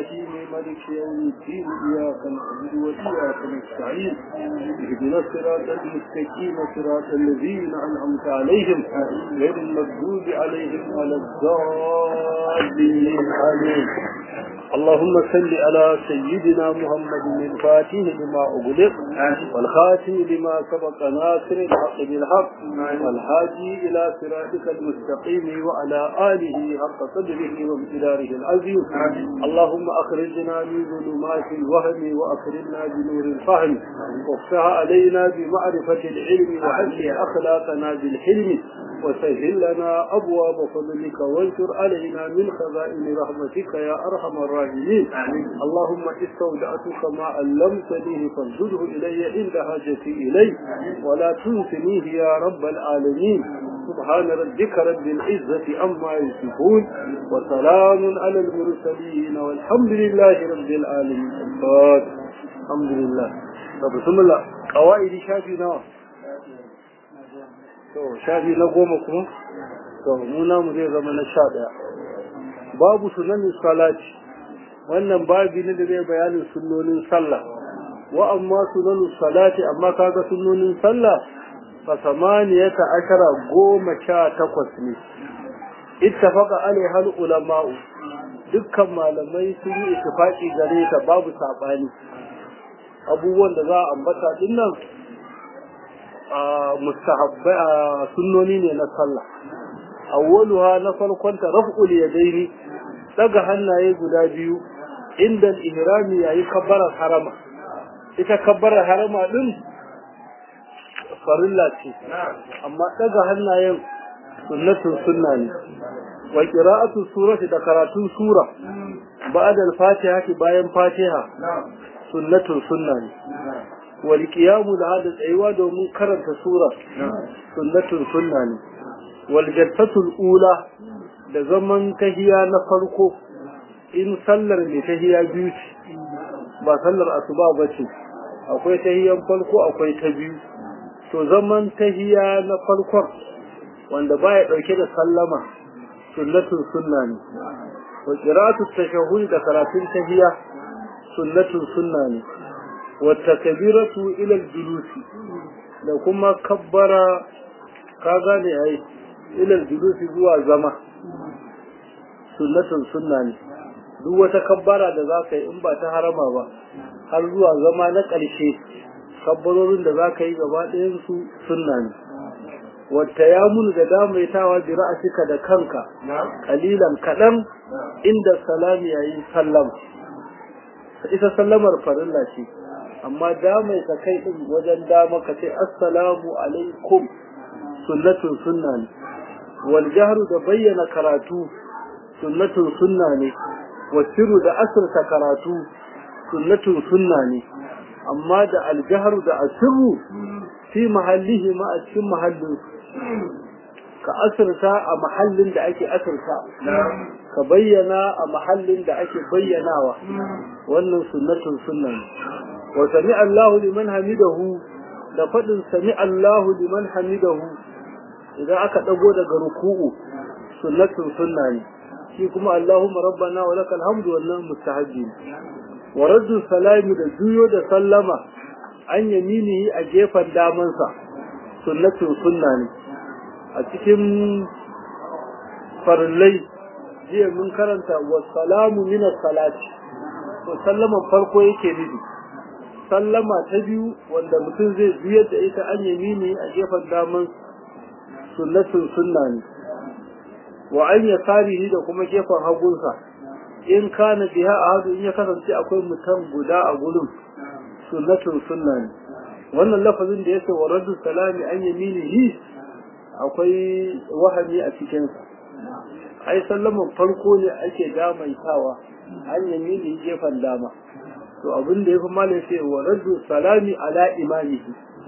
الرحيم مالك يوم الدين إياك نعبد وإياك نستعين اهدنا الصراط المستقيم صراط الذين أنعمت عليهم غير المغضوب عليهم ولا الضالين آمين اللهم صل على سيدنا محمد الفاتح لما أغلق والخاتم لما سبق ناصر الحق بالحق والهادي إلى صراطك المستقيم وعلى آله حق قدره وامتداره العظيم اللهم أخرجنا من ظلمات الوهم وأكرمنا بنور الفهم وافتح علينا بمعرفة العلم وحسن أخلاقنا بالحلم وسهل لنا أبواب فضلك وانشر علينا من خزائن رحمتك يا أرحم الراحمين اللهم استودعتك ما علمتني فانزله إلي عند حاجتي إليه ولا تنسنيه يا رب العالمين سبحان ربك رب العزة عما يصفون وسلام على المرسلين والحمد لله رب العالمين الحمد لله طب بسم الله قواعد شافي نوع to shafi na goma kuma to mu namu zai zama na sha ɗaya babu sunanin salati wannan babi ne da zai bayanin sunnonin sallah wa amma sunanin salati amma kaga sunnonin sallah fa samaniyata ashara goma sha takwas ne ittafaqa alaiha ulama'u dukkan malamai sun yi ittifaqi gare ta babu sabani abubuwan da za a ambata dinnan mustahabbai sunnoni ne na sallah awwaluha na farkon ta raf'ul yadaini daga hannaye guda biyu inda ihrami yayi kabbara harama ita kabbara harama din farilla ce amma daga hannayen sunnatun sunna ne wa qira'atu surati da karatun sura ba'da al-fatiha bayan fatiha sunnatun sunna ne والقيام لهذا الأيوة دومن كرنت سورة سنة سنة والجلسة الأولى da zaman tahiya na farko in sallar mai tahiya biyu ce ba sallar asuba ba ce akwai tahiyan farko akwai ta biyu to zaman tahiya na farkon wanda baya dauke da sallama sunnatun sunna ne wa qira'atu tashahhud da karatun tahiya sunnatun sunna ne والتكبيرة إلى الجلوس لو كما كبر كاغاني أي إلى الجلوس هو زما سنة سنة duk wata kabbara da za ka yi in ba ta harama ba har zuwa zama na ƙarshe kabbarorin da za ka yi gaba ɗayansu sunna ne wata ya munu da damaitawa bi ra'asika da kanka kalilan kaɗan inda salami yayin sallama ita sallamar farilla ce amma damai ka kai din wajen dama ka ce assalamu alaikum sunnatun sunna ne wal jahru da bayyana karatu sunnatun sunna ne wasiru da asirta karatu sunnatun sunna ne amma da aljahru da asirru fi mahallihi ma a cikin mahallin ka asirta a mahallin da ake asirta ka bayyana a mahallin da ake bayyanawa wannan sunnatun sunna ne wa sami Allahu liman hamidahu da faɗin sami Allahu liman hamidahu idan aka ɗago daga ruku'u sunnatun sunna ne shi kuma Allahumma rabbana wa lakal hamdu wannan mustahabbi ne wa raddu salami da juyo da sallama an yaminihi a gefen damansa sunnatun sunna ne a cikin farillai jiya mun karanta wa salamu min salati to sallaman farko yake nufi sallama ta biyu wanda mutum zai biyar da ita an yamini a gefen daman sunnatun sunna ne wa an ya tarihi da kuma gefen hagunsa in kana biha a hadu in ya kasance akwai mutum guda a gurin sunnatun sunna ne wannan lafazin da yake wa raddu salami an yaminihi akwai wahami a cikinsa ai sallaman farko ne ake damaitawa an yamini gefen dama to abin da ya fi malin sai wa raddu salami ala imamihi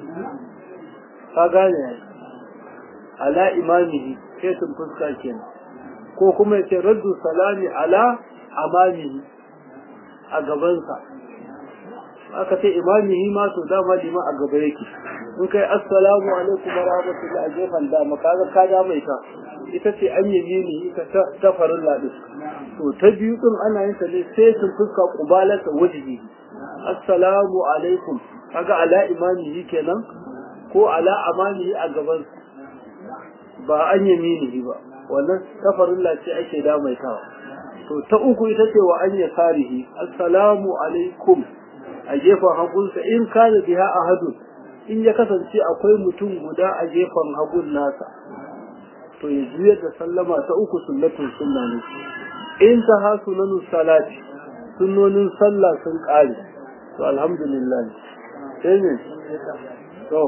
ka gane ya ala imamihi sai sun fuska kenan ko kuma yace raddu salami ala amamihi a gabansa aka ce imamihi ma to dama lima a gaba yake in kai assalamu alaikum wa rahmatullahi a gefen dama kaga ka damaita ita ce an yi ne ita ta farin ladis to ta biyu din ana yin ta ne sai sun fuska kubalata wajibi assalamu alaikum kaga ala imamihi kenan ko ala amanihi a gaban ba an yaminihi ba wannan ta farin ce ake damaitawa to ta uku ita ce wa an yasarihi assalamu alaikum a gefen hagunsa in kana biha ahadun in ya kasance akwai mutum guda a gefen hagun nasa to ya juyar da sallama ta uku sunnatun sunna ne in ta ha sunanu salati sunnonin sallah sun kare to alhamdulillah sai ne to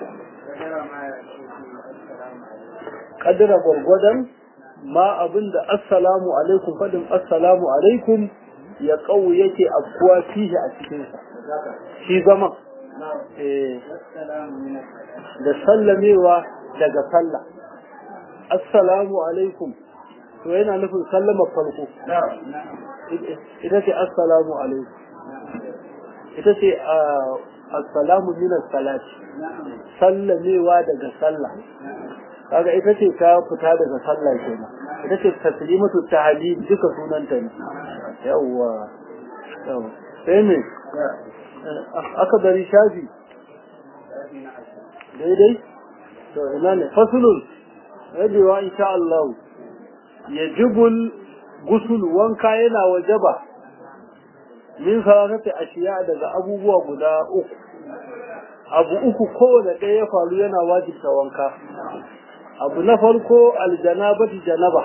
kadira gwargwadon ma abinda assalamu alaikum fadin assalamu alaikum ya kawo yake afkuwa fihi a cikinsa shi zama da sallamewa daga sallah assalamu alaikum to yana nufin sallama farko ita ce assalamu alaikum ita ce assalamu minas salati sallamewa daga sallah kaga ita ce ta fita daga sallah kenan ita ce taslimatu tahlil duka sunanta ne yawwa yawwa sai me aka bari shafi daidai to ina ne fasulun rabewa insha Allah yajibul gusul wanka yana wajaba min salatati ashiya daga abubuwa guda uku abu uku kowane ɗaya ya faru yana wajibta wanka abu na farko aljanabati janaba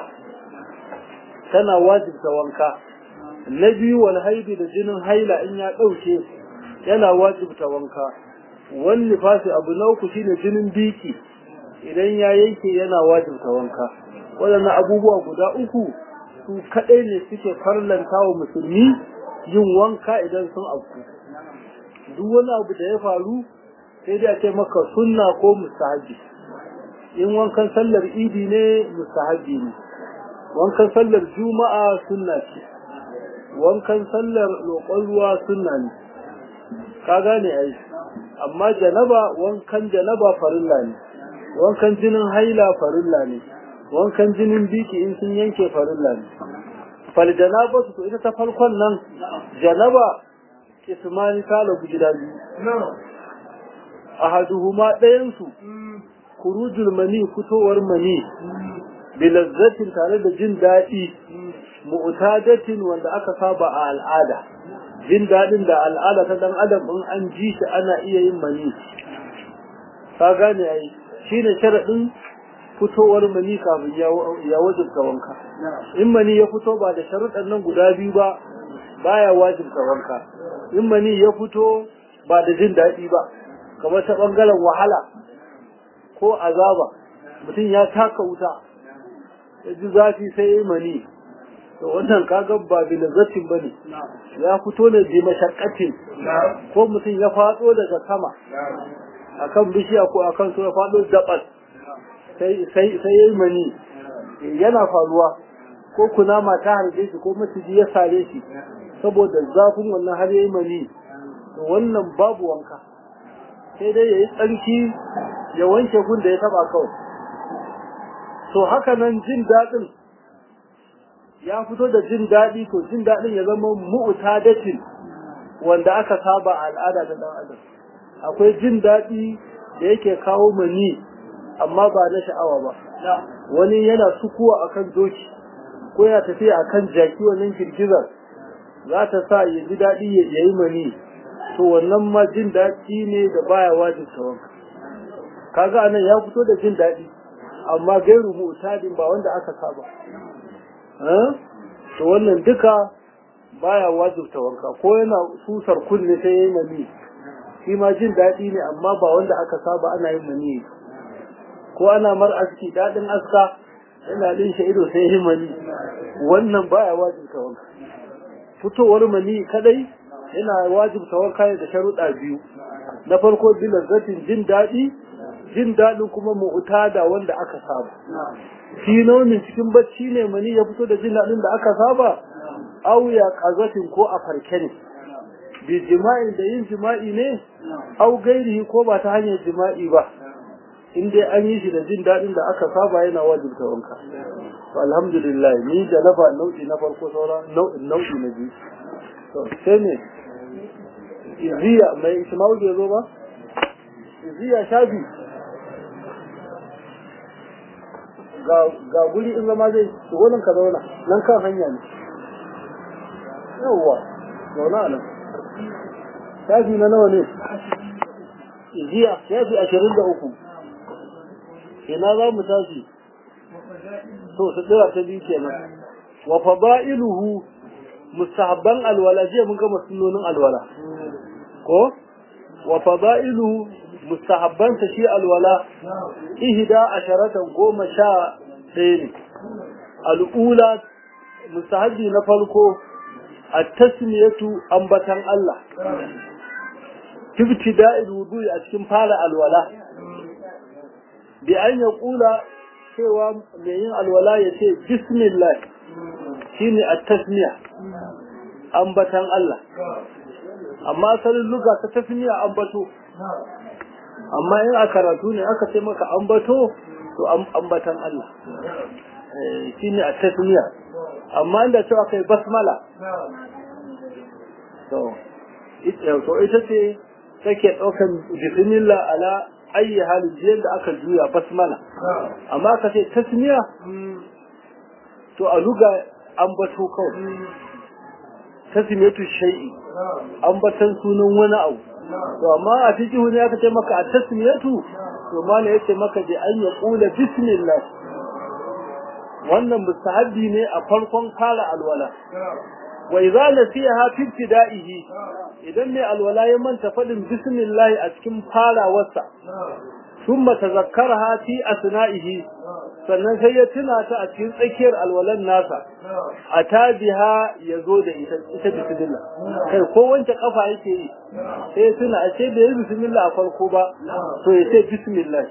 tana wajibta wanka na biyu wal haidu da jinin haila in ya ɗauke yana wajibta wanka wani nifasi abu na uku shine jinin biki idan ya yanke yana wajibta wanka waɗannan abubuwa guda uku su kaɗai ne suke farlanta wa musulmi yin wanka idan sun afku duk wani abu da ya faru sai dai a ce maka sunna ko mustahabi in wankan sallar idi ne mustahabi ne wankan sallar juma'a sunna ce wankan sallar roƙon ruwa sunna ne ka gane ai amma janaba wankan janaba farilla ne wankan jinin haila farilla ne wankan jinin biki in sun yanke farilla ne fal janaba su ita ta farkon nan janaba ismani ta lagu gida biyu ahaduhuma ɗayan su kurujul mani fitowar mani bilazzatin tare da jin daɗi mu'tadatin wanda aka saba a al'ada jin daɗin da al'ada ta dan adam in an ji shi ana iya yin mani ka gane ai shine sharadin fitowar mani kafin ya wajibta wanka in mani ya fito ba da sharuɗan nan guda biyu ba baya wajibta wanka in mani ya fito ba da jin daɗi ba kamar ta ɓangaren wahala ko azaba mutum ya taka wuta ya ji zafi sai ya yi mani to wannan kaga ba bilazzatin ba ne ya fito ne bi mashakkatin ko mutum ya faɗo daga sama akan bishiya ko akan so ya faɗo dabas sai ya yi mani yana faruwa ko kunama ta harbe shi ko maciji ya sare shi saboda zafin wannan har ya yi mani to wannan babu wanka sai dai ya yi tsarki ya wanke gun da ya taba kawai to haka nan jin daɗin ya fito da jin daɗi to jin daɗin ya zama mu'tadatin wanda aka saba a al'ada ta dan adam akwai jin daɗi da yake kawo mani amma ba na sha'awa ba wani yana sukuwa akan doki ko ya tafiya akan jaki wannan girgizar za ta sa ya ji daɗi ya yi mani to wannan ma jin daɗi ne da baya wajibta wanka kaga anan ya fito da jin daɗi amma gairu mu'tadin ba wanda aka saba to wannan duka baya wajibta wanka ko yana susar kunne sai yayi mani shi ma jin daɗi ne amma ba wanda aka saba ana yin mani ko ana mar aski daɗin aska yana din shi ido sai yayi mani wannan baya wajibta wanka fitowar mani kadai yana wajibta wanka da sharuɗa biyu na farko bilazzatin jin daɗi jin daɗin kuma mu'tada wanda aka saba shi naunin cikin bacci ne mani ya fito da jin daɗin da aka saba au ya qazatin ko a farke ne bi jima'i da yin jima'i ne au gairihi ko ba ta hanyar jima'i ba in dai an yi shi da jin daɗin da aka saba yana wajibta wanka to alhamdulillah ni da nafa nau'i na farko sauran nau'in nau'i na biyu to sai ne iziya mai isma'u bai zo ba iziya shafi ga guri in zama zai shigonin ka zauna nan kan hanya ne yawwa zauna nan shafi na nawa ne jiya shafi ashirin da uku ina za mu tashi to su tsira ta biyu kenan wa fada'iluhu mustahabban alwala jiya mun gama sunnonin alwala ko wa fada'iluhu mustahabban ta shi alwala ihda asharatan goma sha ɗaya ne al'ula mustahabbi na farko a tasmiyatu ambatan Allah ibtida'il wudu'i a cikin fara alwala bi an ya kula cewa mai yin alwala ya ce bismillah shine at-tasmiya ambatan Allah amma asalin luga ta tasmiya ambato amma in a karatu ne aka ce maka ambato to ambatan Allah shine at-tasmiya amma inda cewa kai basmala to ita ce take ɗaukan bismillah ala ayi halin jiyar da aka juya basmala amma ka ce tasmiya to a luga an bato kawai tasmiyatu shay'i an batan sunan wani abu to amma a fiqhu ne aka ce maka a tasmiyatu to mala yace maka da an ya kula bismillah wannan mustahabbi ne a farkon fara alwala wa idza nasiha fi ibtida'ihi idan mai alwala ya manta fadin bismillah a cikin farawarsa thumma tazakkaraha fi asna'ihi sannan sai ya tuna ta a cikin tsakiyar alwalan nasa a tabiha ya zo da ita ita bismillah kai ko wanke kafa yake yi sai ya tuna a ce da ya bismillah a farko ba to ya ce bismillah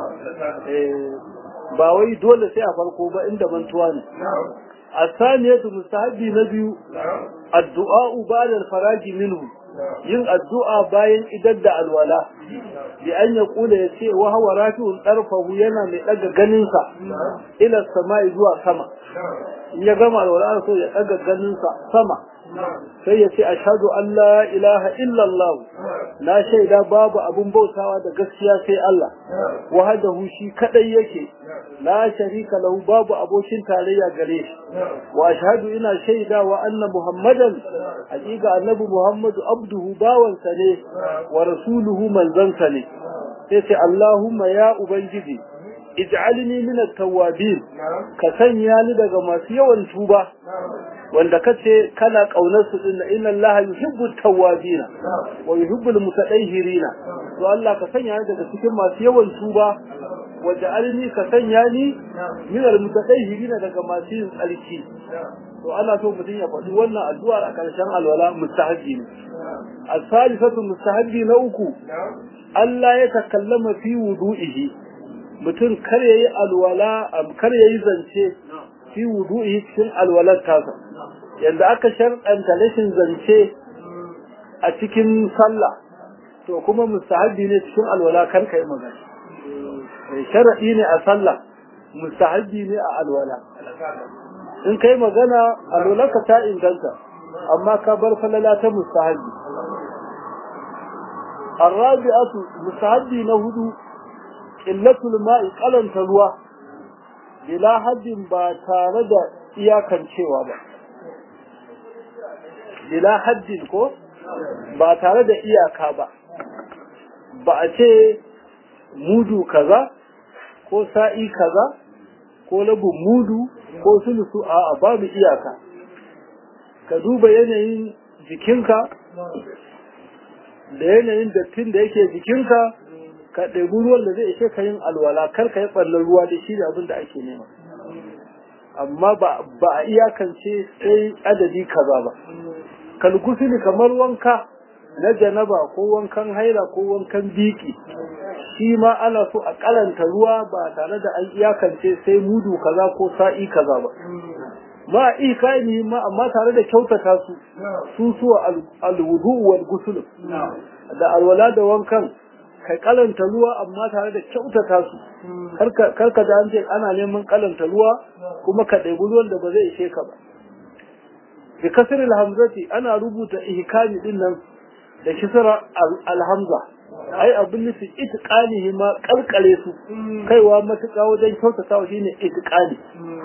ba wai dole sai a farko ba inda mantuwa ne الثانية مستحب نبي الدعاء بعد الفراج منه yin addu'a bayan idar da alwala bi an ya kula ya ce wa hawa rafi'un ɗarfahu yana mai ɗaga ganinsa ila sama'i zuwa sama in ya gama alwala so ya ɗaga ganinsa sama sai ya ce ashhadu an la ilaha illallah na shaida babu abun bautawa da gaskiya sai Allah wahdahu shi kadai yake la sharika lahu babu abokin tarayya gare shi wa ashhadu ina shaida wa anna muhammadan hakika annabi muhammadu abduhu bawansa ne wa rasuluhu manzansa ne sai ce allahumma ya ubangiji ij'alni min at-tawwabin ka sanya ni daga masu yawan tuba wanda kace kana kaunar su din inna allaha yuhibbu at-tawwabin wa yuhibbu al-mutatahhirin to Allah ka sanya ni daga cikin masu yawan tuba waj'alni ka sanya ni min al-mutatahhirin daga masu yin tsarki to Allah so mutum ya faɗi wannan addu'a a ƙarshen alwala mustahabi ne al-salisatu mustahabi na uku Allah ya takallama fi wudu'ihi mutum kar yayi alwala kar yayi zance fi wudu'ihi cikin alwalar tasa yanda aka sharɗanta rashin zance a cikin sallah to kuma mustahabi ne cikin alwala kar kai magana sharadi ne a sallah mustahabi ne a alwala in kai magana alwalarka ta inganta amma ka bar falala ta mustahabi الرابعة مستحبي نهدو قلة الماء قلن تلوى بلا حد با تارد إياكا شوى با بلا حد كو با تارد إياكا با ba a ce mudu kaza ko sa'i kaza ko labin mudu ko sulusu a babu iyaka ka duba yanayin jikinka da yanayin dattin da yake jikinka ka ɗebi ruwan da zai ishe ka yin alwala kar ka yi ɓallar ruwa da shi da abin da ake nema amma ba a iyakance sai adadi kaza ba kalgusuli kamar wanka na janaba ko wankan haila ko wankan biki shi ma ana so a kalanta ruwa ba tare da an iyakance sai mudu kaza ko sa'i kaza ba ma ikani ma amma tare da kyautata su su suwa alwudu wal gusul da alwala da wankan kai kalanta ruwa amma tare da kyautata su karka da an ce ana neman kalanta ruwa kuma ka ɗebi ruwan da ba zai ishe ka ba bi kasril hamzati ana rubuta ihkami din nan da kisra alhamza ai abin nufi itiqanihi ma kalkale su kaiwa matuƙa wajen kyautatawa shine itiqani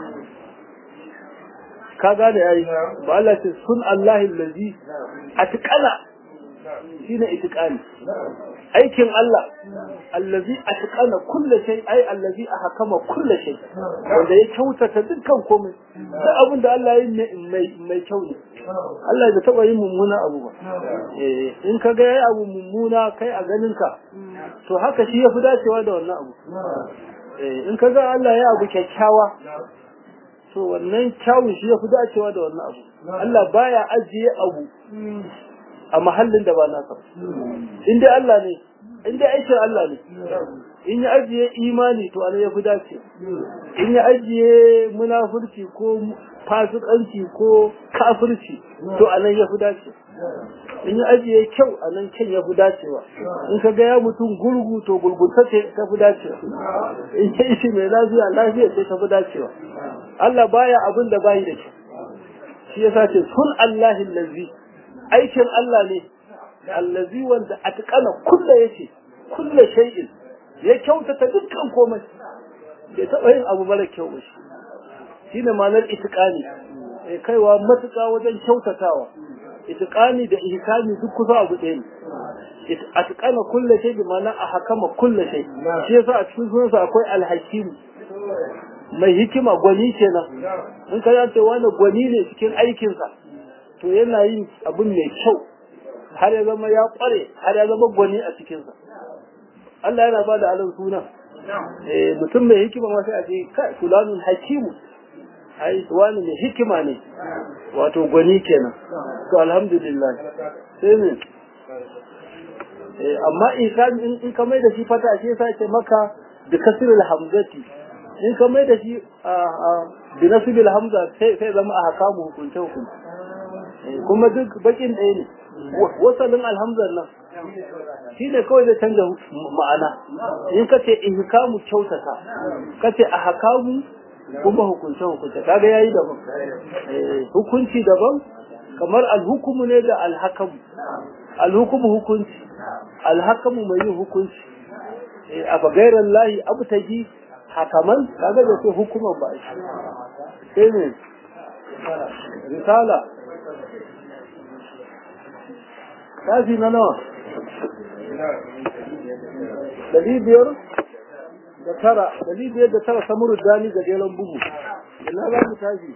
ka gane yayi ba Allah ce sun Allah allazi atqala shine itiqani aikin Allah allazi atqana kulli shay ai allazi ahkama kulli shay wanda ya kyautata dukkan komai duk abin da Allah ya yi mai mai kyau ne Allah bai taba yin mummuna abu ba eh in ka ga yayi abu mummuna kai a ganin ka to haka shi yafi dacewa da wannan abu eh in ka ga Allah ya abu kyakkyawa to wannan kyawun shi yafi dacewa da wannan abu Allah baya ajiye abu a mahallin da ba nasa in dai Allah ne in dai aikin Allah ne in ya ajiye imani to ana yafi dace in ya ajiye munafurci ko fasikanci ko kafirci to anan yafi dace in ya ajiye kyau anan kyan yafi dacewa in ka ga ya mutum gurgu to gurgunta ce ta fi dacewa in ya ishi mai lafiya lafiya ce ta fi dacewa Allah baya abin da bayi da shi shi yasa ce sun Allahi lazi aikin Allah ne allazi wanda atqana kullu yace kullu shay'in ya kyautata dukkan komai bai taɓa yin abu mara kyau ba shi shine ma'anar itiqani eh kaiwa matuƙa wajen kyautatawa itiqani da ihkami duk kusa abu ɗaya ne atqana kullu shay bi ma'ana ahkama kullu shay shi yasa a cikin sunansa akwai alhakim mai hikima gwani kenan in ka ce wani gwani ne cikin aikinsa to yana yin abin mai kyau har ya zama ya kware har ya zama gwani a cikinsa Allah yana ba da alin suna mutum mai hikima ma sai a ce kai fulanun hakimu ai wani mai hikima ne wato gwani kenan to alhamdulillah sai ne amma in ka mai da shi fata shi sai ce maka bi kasril hamzati in ka mai da shi bi nasbil hamza sai sai zama a hakamu hukunce hukunce kuma duk bakin ɗaya ne wasalin alhamdar nan shi ne kawai zai canza ma'ana in ka ce ihkamu kyautata ka ce a hakamu kuma hukunce hukunce kaga yayi daban hukunci daban kamar alhukumu ne da alhakamu alhukumu hukunci alhakamu mai yin hukunci a bagairar lahi abu ta ji hakaman kaga da ce hukuman ba shi sai ne risala kafi na nawa dari biyar da tara dari biyar da tara samuru dani ga jelan bugu ina za mu tashi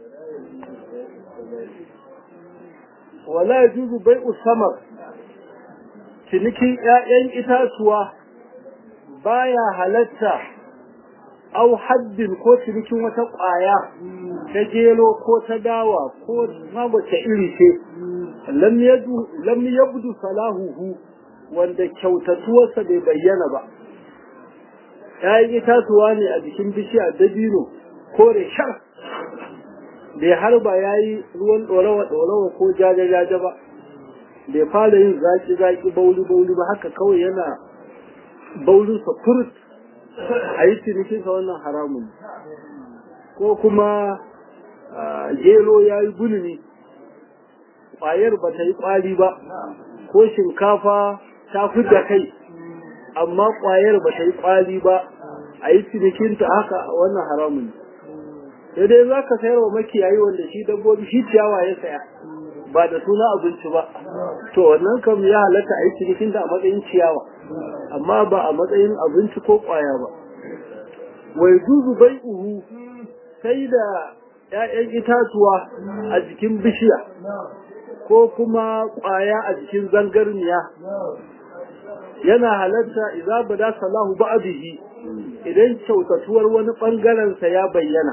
wala ya juzu bai usamar cinikin 'ya'yan itatuwa baya halatta au haddin ko cinikin wata ƙwaya ta gero ko ta dawa ko magwace iri ce lam yabdu salahuhu wanda kyautatuwarsa bai bayyana ba ‘ya'yan itatuwa ne a jikin bishiya dabino kore shar bai harba ya yi ruwan ɗorawa-ɗorawa ko jaja-jaja ba bai fara yin zaki-zaki bauli-bauli ba haka kawai yana baulinsa furut a yi cinikinsa wannan haramun ko kuma gero ya yi gulmi ƙwayar ba ta yi ƙwari ba ko shinkafa ta da kai amma ƙwayar ba ta yi ƙwari ba a yi cinikinta haka wannan haramun sai dai za ka sayar wa makiyayi wanda shi dabbobi shi ciyawa ya saya ba da suna abinci ba to wannan kam ya halatta a yi cinikinta a matsayin ciyawa amma ba a matsayin abinci ko ƙwaya ba wai zuzu bai uhu sai da ‘ya'yan itatuwa a jikin bishiya ko kuma ƙwaya a jikin zangarniya yana halatta idza bada salahu ba'dihi idan kyautatuwar wani bangaren sa ya bayyana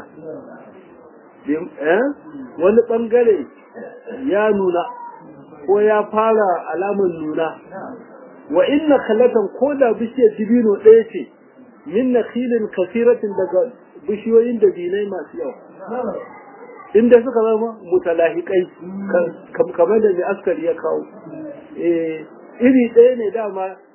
eh wani bangare ya nuna ko ya fara alamun nuna wa inna khalatan ko da bishiyar dibino ɗaya ce min nakhilin kasiratin daga bishiyoyin da dinai masu yawa inda suka zama mutalahikai kamar da mai askari ya kawo iri ɗaya ne dama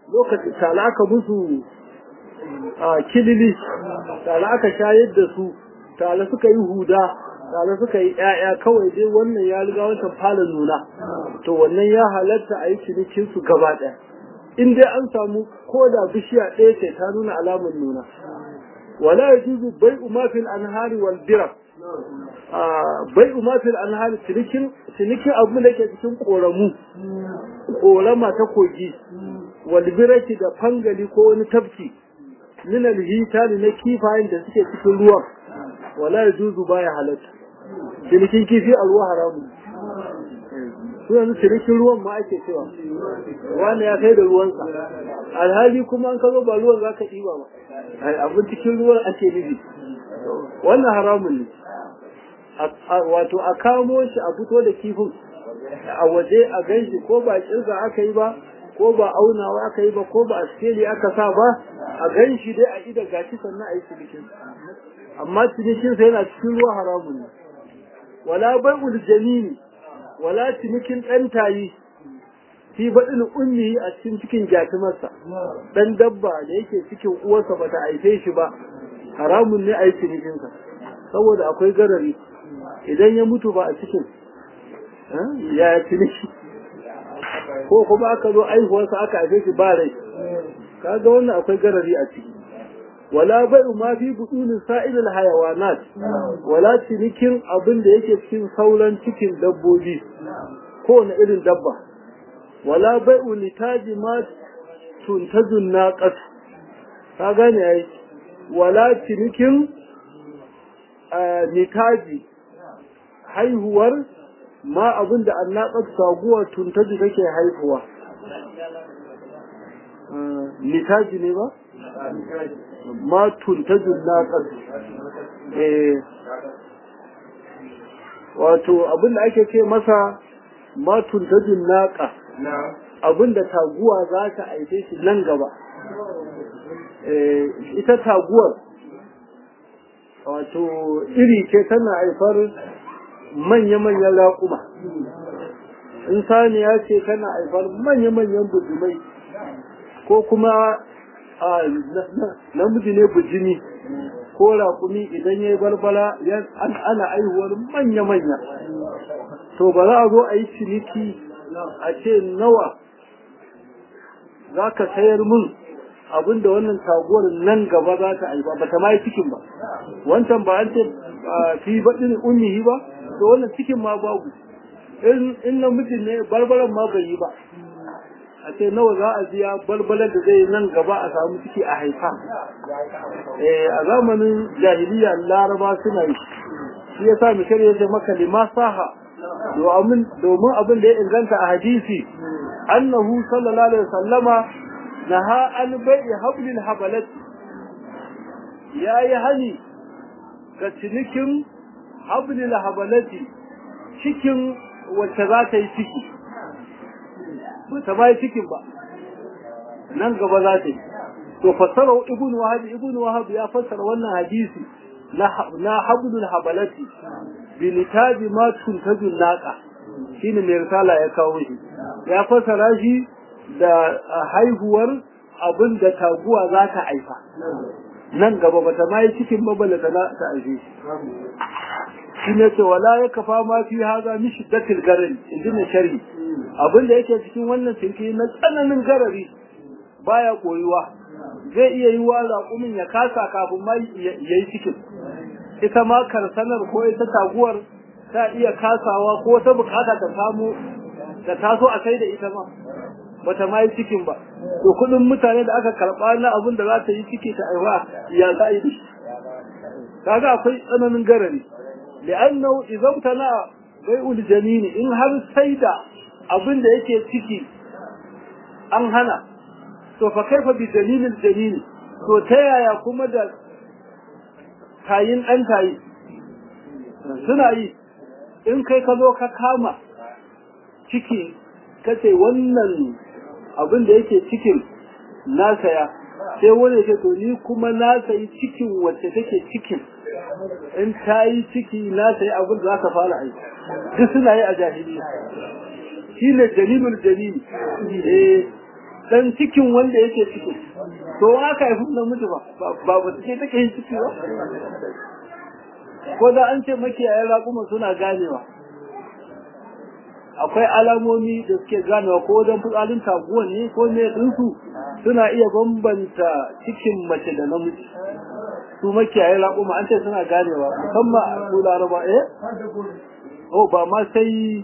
lokacin tala aka musu a kilili tala aka shayar da su tala suka yi huda tala suka yi ƴaƴa kawai dai wannan ya riga wancan fara nuna to wannan ya halatta a yi cinikin su gaba ɗaya in dai an samu ko da bishiya ɗaya ce ta nuna alamar nuna wala yajuzu bai'u ma fil anhari wal birak bai'u ma fil anhari cinikin cinikin abu da ke cikin koramu korama ta kogi wal biraki da fangali ko wani tafki min al hitali na kifayen da suke cikin ruwan wala yajuzu baya halatta cinikin kifi a ruwa haramun su yanzu cinikin ruwan ma ake cewa wani ya kai da ruwansa alhali kuma an ka zo ba ruwan za ka ɗiba ba abin cikin ruwan ake nufi wannan haramun ne wato a kamo shi a fito da kifin a waje a gan shi ko ba kirga aka yi ba ko ba aunawa aka yi ba ko ba a skeli aka sa ba a gan shi dai a ida gashi sannan a yi cinikin amma cinikin sa yana cikin ruwa haramun ne wala bai'ul jamini wala cinikin ɗan tayi fi baɗin ummi a cikin cikin jatumarsa ɗan dabba da yake cikin uwarsa ba ta haife shi ba haramun ne a yi cinikinsa saboda akwai garari idan ya mutu ba a cikin ya ciniki ko kuma aka zo aihuwarsa aka haife shi ba rai kaga wannan akwai garari a ciki wala bai'u ma fi butunin sa'ilil hayawanat wala cinikin abin da yake cikin sauran cikin dabbobi ko na irin dabba wala bai'u litaji ma tuntajun naqat ka gane ai wala cinikin nitaji haihuwar ma abin da annaƙar saguwa tuntaji take haihuwa nitaji ne ba? ma tuntajin naƙar wato abin da ake ce masa ma tuntajin naƙa abin da taguwa za ta aife shi nan gaba ita taguwar wato iri ce tana haifar manya-manyan raƙuma in saniya ce tana haifar manya-manyan bujimai ko kuma namiji ne bujimi ko raƙumi idan ya yi barbara ana aihuwar manya-manya to ba za a zo a yi ciniki a ce nawa za ka sayar min abinda wannan taguwar nan gaba za ta aiba ba ta ma yi cikin ba wancan ba an ce fi baɗin ummihi ba to wannan cikin ma babu in namijin ne barbaran ma bai yi ba a ce nawa za a biya balbalar da zai nan gaba a samu ciki a haifa a zamanin jahiliya laraba suna yi shi ya sa mishar ya ce maka lima saha domin abin da ya inganta a hadisi annahu sallallahu alaihi wasallama naha an bai'i hablil habalati ya yi hani ga cinikin hablil habalati cikin wacce za ta yi ciki ba ta bai cikin ba nan gaba za ta yi to fassara ibn wahab ibn wahab ya fassara wannan hadisi na hablul habalati bi litabi ma tuntajul laqa shine mai risala ya kawo shi ya fassara shi da haihuwar abin da taguwa za ta haifa nan gaba ba ta mai cikin babala ta ta aife shi shi ne ce wala ya kafa ma fi haza mi shiddatil garin inji na sharhi abin da yake cikin wannan cinki na tsananin garari baya koyuwa zai iya yi wa raƙumin ya kasa kafin ma ya yi cikin ita ma karsanar ko ita taguwar ta iya kasawa ko ta bukata ta samu da taso a kai da ita ma bata ma yi cikin ba to kudin mutane da aka karba na abin da za ta yi ciki ta aiwa ya za a yi kaga akwai tsananin garari li'annahu idan tana bai'ul jamini in har sai da abin da yake ciki an hana to fa kaifa bi dalilil jamini to ta yaya kuma da tayin ɗan tayi suna yi in kai ka zo ka kama ciki kace wannan abin da yake cikin na saya sai wani ce to ni kuma na sayi cikin wacce take cikin in ta yi ciki na sayi abin da za ka fara aiki duk suna yi a jahiliya shi ne dalilul dalili eh dan cikin wanda yake cikin to haka haifi namiji ba ba ba take take yin ciki ba ko da an ce makiyayen raƙuma suna ganewa akwai alamomi da suke ganewa ko wajen fitsarin taguwa ne ko ne ɗinsu suna iya bambanta cikin mace da namiji su makiyayen raƙuma an ce suna ganewa musamman a su laraba eh oh ba ma sai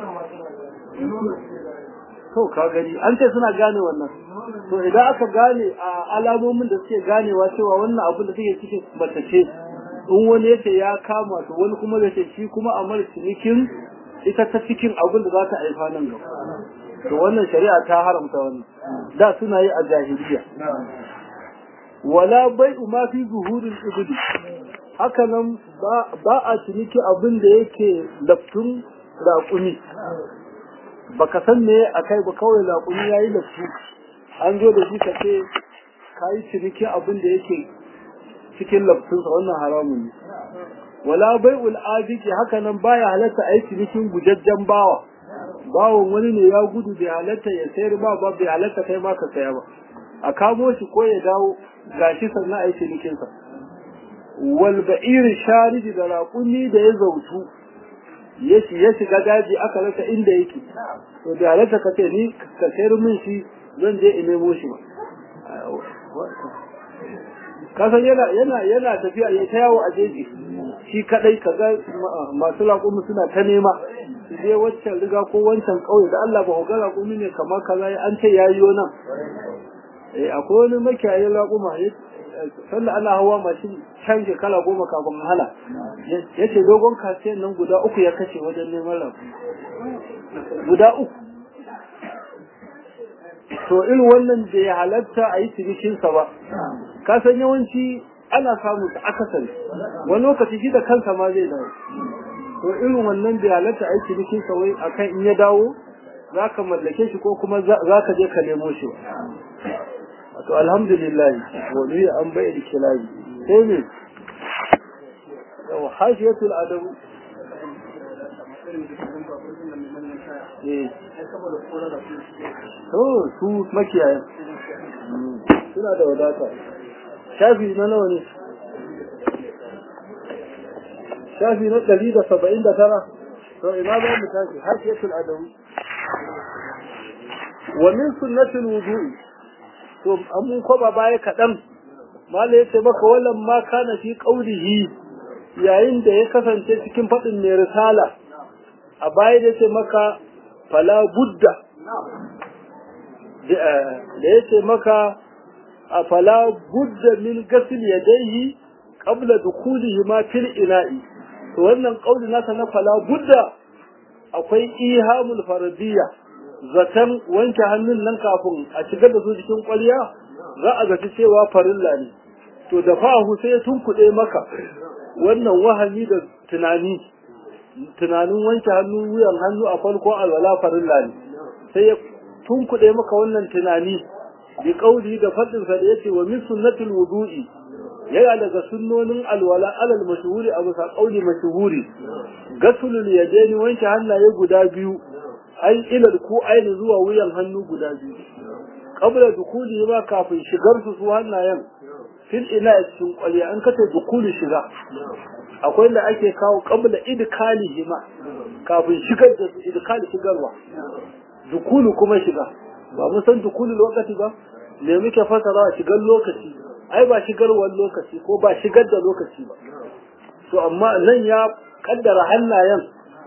to ka gani an ce suna gane wannan to idan aka gane a alamomin da suke ganewa cewa wannan abin da suke cikin mace ce in wani yace ya kama to wani kuma zai ce shi kuma a mara cinikin ita ta cikin abin da za ta haifa nan gaba to wannan shari'a ta haramta wannan da suna yi a jahiliya wala bai'u ma fi zuhuril ibli haka nan ba a ciniki abin da yake laftun raƙumi baka san me akai ba kawai laƙumi yayi laftu an zo da shi ka ce kayi ciniki abin da yake cikin laftunsa wannan haramun ne wala bai'ul abiki haka nan baya halatta a yi cinikin gujajjen bawa bawon wani ne ya gudu bai halatta ya sayar ba ba bai halatta kai ma ka saya ba a kamo shi ko ya dawo gashi sannan a yi cinikinsa wal ba'ir shariji da raƙumi da ya zautu ya shiga daji aka rasa inda yake to bai halatta ka ce ni ka sayar min shi zan je in nemo shi ba kasan yana yana yana tafiya ya ta yawo a jeji shi kadai kaga masu laƙumi suna ta nema su je waccan riga ko wancan ƙauye da Allah ba ga laƙumi ne kamar kaza an ce yayi nan eh akwai wani makiyayin laƙuma sannan ana hawa mashin can shekara goma kafin hala ya ce dogon kasiyan nan guda uku ya kashe wajen neman laƙumi guda uku to irin wannan da ya halatta a yi cinikinsa ba ka san yawanci ana samu ta akasari wani lokaci shi da kansa ma zai dawo to irin wannan da ya halatta a yi cinikinsa wai akan in ya dawo za ka mallake shi ko kuma za ka je ka nemo shi to alhamdulillah wani an bai da kilabi sai ne yau hashiyatul adabu to su makiyayen suna da wadata shafi na nawa ne shafi na ɗari da saba'in da tara to ina za mu tashi hashiyatul adabu wa min sunnatul wudu'i to an mun kwaba baya kaɗan mala ya ce maka wallan ma kana fi qaulihi yayin da ya kasance cikin faɗin mai risala a baya da ce maka fala budda da ya ce maka a fala budda min gasil yadayhi qabla dukhulihi ma fil ina'i to wannan qauli nasa na fala budda akwai ihamul faradiyya zaton wanke hannun nan kafin a shigar da su cikin kwaliya za a zaci cewa farilla ne to da fahu sai ya tunkuɗe maka wannan wahami da tunani tunanin wanke hannu wuyan hannu a farko alwala farilla ne sai ya tunkuɗe maka wannan tunani bi kauli da fadin sa da yace wa min sunnatul wudu'i yana daga sunnonin alwala alal mashhuri abu sa kauli mashhuri gasulul yadaini wanke hannaye guda biyu ai ilal ku aini zuwa wuyan hannu guda biyu qabla dukuli ma kafin shigar su su hannayen fil ina cikin kwaliya an kace dukuli shiga akwai da ake kawo qabla idkalihi ma kafin shigar da su idkali shigarwa dukulu kuma shiga ba mun san dukulu lokaci ba me muke fasara shigar lokaci ai ba shigarwar lokaci ko ba shigar da lokaci ba to amma nan ya kaddara hannayen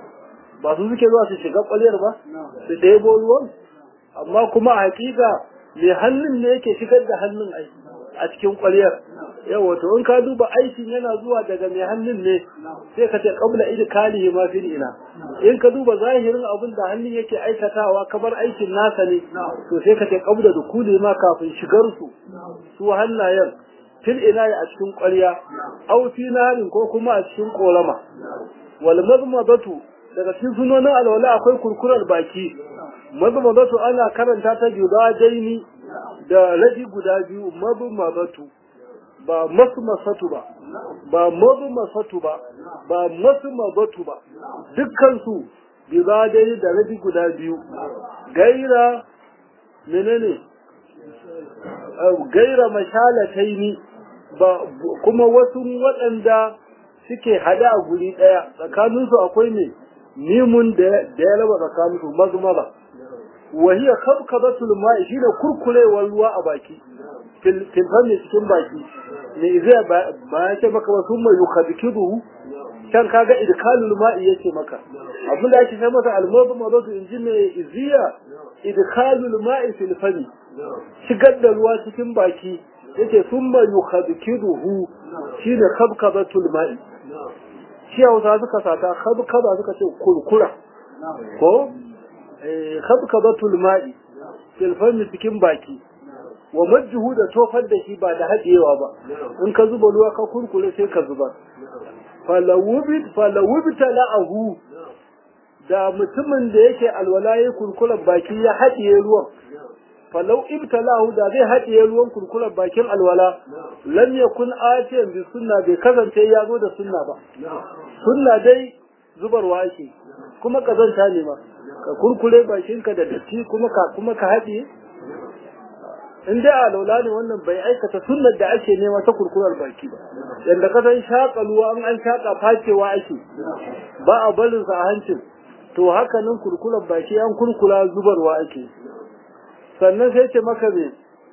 ba su suke zuwa su shiga kwaliyar ba su ɗebo ruwan amma kuma a hakika mai hannun ne yake shigar da hannun ai a cikin kwaliyar yawa to in ka duba aikin yana zuwa daga mai hannun ne sai ka ce qabla idkalihi ma fil ina in ka duba zahirin abin da hannun yake aikatawa kamar aikin nasa ne to sai ka ce qabla dukuli ma kafin shigar su su hannayen fil ina a cikin kwaliya au fi narin ko kuma a cikin korama wal mazmadatu daga cikin sunonin alwala akwai kurkurar baki mazmadatu ana karanta ta daini da rabi guda biyu mazmadatu ba masmasatu ba ba mazmasatu ba ba masmadatu ba dukkan su daini da rabi guda biyu gaira menene gaira mashalataini ba kuma wasu waɗanda suke hada a guri ɗaya tsakaninsu akwai ne mimun da ya raba tsakaninsu mazmara wahiya kabkabatul ma'i shine kurkurewar ruwa a baki filfan ne cikin baki ne zai ba ya ce maka wasu mai yukadkiduhu can kaga idkalul ma'i yace maka abin da ake sai masa almazu mazatu inji mai iziya idkalul ma'i fil fami shigar da ruwa cikin baki yace summa yukadkiduhu shine kabkabatul ma'i shi hausa suka sata kabkaba suka ce kurkura ko kabkabatul ma'i fil fami cikin baki wa majjuhu da tofar da shi ba da haɗewa ba in ka zuba ruwa ka kurkure sai ka zuba falawubita la'ahu da mutumin da yake alwala ya kurkuren baki ya haɗiye ruwan falau ibtalahu da zai haɗiye ruwan kurkuren bakin alwala lam yakun atiyan bi sunna bai kasance ya zo da sunna ba sunna dai zubarwa ake kuma kazanta ne ma ka kurkure bakinka da datti kuma ka kuma ka haɗiye in dai a laula ne wannan bai aikata sunnar da ake nema ta kurkurar baki ba yadda ka san shaƙa ruwa an an shaƙa facewa ake ba a barin sa a hancin to haka nan kurkurar baki an kurkura zubarwa ake sannan sai ce maka me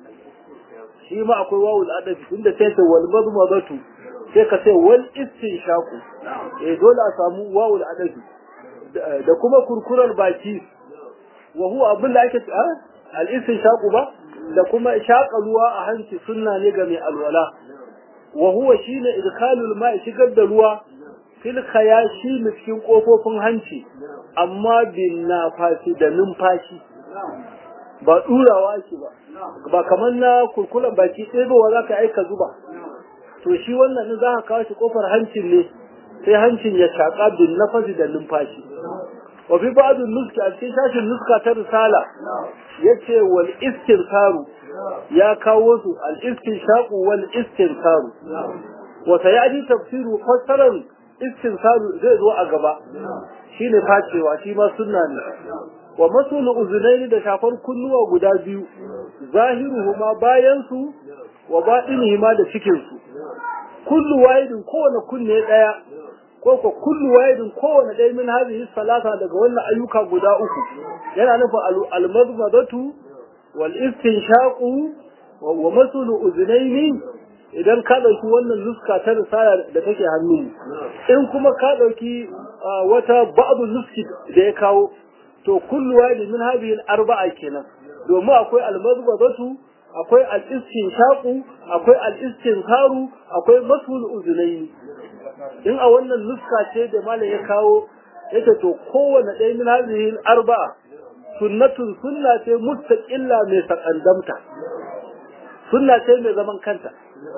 shi ma akwai wawul adabi tunda sai ce wal mazmadatu sai ka ce wal istinshaqu eh dole a samu wawul adabi da kuma kurkurar baki wa huwa abin da ake al istinshaqu ba da kuma shaƙa ruwa a hanci sunna ne ga mai alwala wa huwa shine idkalul ma'i shigar da ruwa fil khayashi cikin kofofin hanci amma bin nafasi da numfashi ba durawa shi ba ba kamar na kurkulan baki ɗebowa za ka aika zuba to shi wannan ne za ka kawo shi kofar hancin ne sai hancin ya shaƙa bin nafasi da numfashi wa fi ba'd nuska a cikin shashin nuska ta risala yace wal istinkaru ya kawo su al istinshaqu wal istinkaru wa sayati tafsiru fassaran istinkaru zai zo a gaba shine facewa shi ma sunna ne wa masul uzunaini da shafar kunnuwa guda biyu zahiruhuma bayan su wa baɗinihima da cikin su kullu wahidin kowane kunne daya ko ko kullu wahidin kowane ɗaya min hadhihi salata daga wannan ayyuka guda uku yana nufin al-madmadatu wal istinshaqu wa masulu uznaini idan ka dauki wannan nuska ta risala da take hannu in kuma ka dauki wata ba'du nuski da ya kawo to kullu wahidin min hadhihi al-arba'a kenan domin akwai al-madmadatu akwai al-istinshaqu akwai al-istinkaru akwai masul uznaini in a wannan nuska ce da malam ya kawo yake to kowane ɗaya min hadhihi arba'a sunnatun sunna ce mustaqilla mai sakandamta sunna ce mai zaman kanta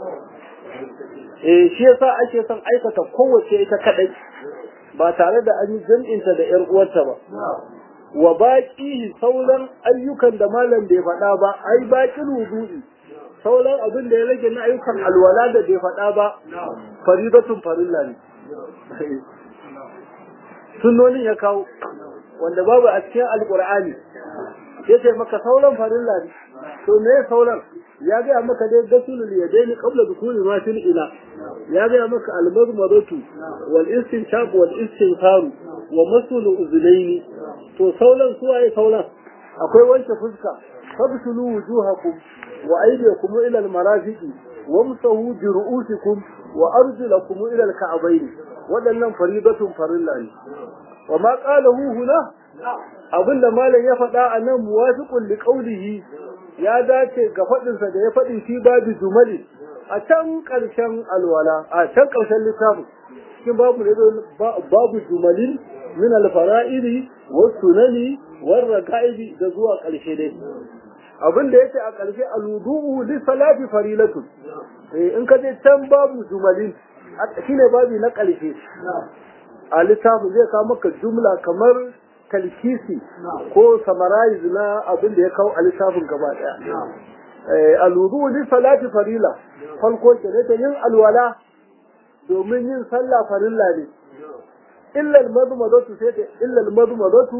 eh shi yasa ake son aikata kowace ita kadai ba tare da an yi jam'inta da ƴar uwarta ba wa baqihi sauran ayyukan da malam bai faɗa ba ai baqil wudu'i sauran abin da ya rage na ayyukan alwala da bai faɗa ba faridatun farilla ne sunnonin ya kawo wanda babu a cikin alkur'ani ya ce maka sauran farilla ne to me sauran ya gaya maka dai gasulul yadaini qabla dukuli ma fil ila ya gaya maka almazmadatu wal istinshaq wal istinfaru wa masul uznaini to sauran suwaye sauran akwai wanke fuska fabsulu wujuhakum wa aydiyakum ila almarafiqi wamsahu bi ru'usikum wa arjulakum ila alka'bayn wadannan faridatun farilla ne wa ma qalahu huna abinda malam ya faɗa a nan muwafiqun li qawlihi ya dace ga faɗinsa da ya faɗi fi babu jumali a can ƙarshen alwala a can ƙarshen littafin cikin babu ne babu jumalin min alfara'ili wa sunani wa raka'ibi da zuwa ƙarshe dai abin da yake a ƙarshe aludu'u li salati farilatun eh in ka je can babu jumalin shine babu na ƙarshe a littafin zai kawo maka jumla kamar talkisi ko summarize na abin da ya kawo a littafin gaba daya alwudu li salati farila farko ke ne ta yin alwala domin yin sallah farilla ne illa almadmadatu sai ta illa almadmadatu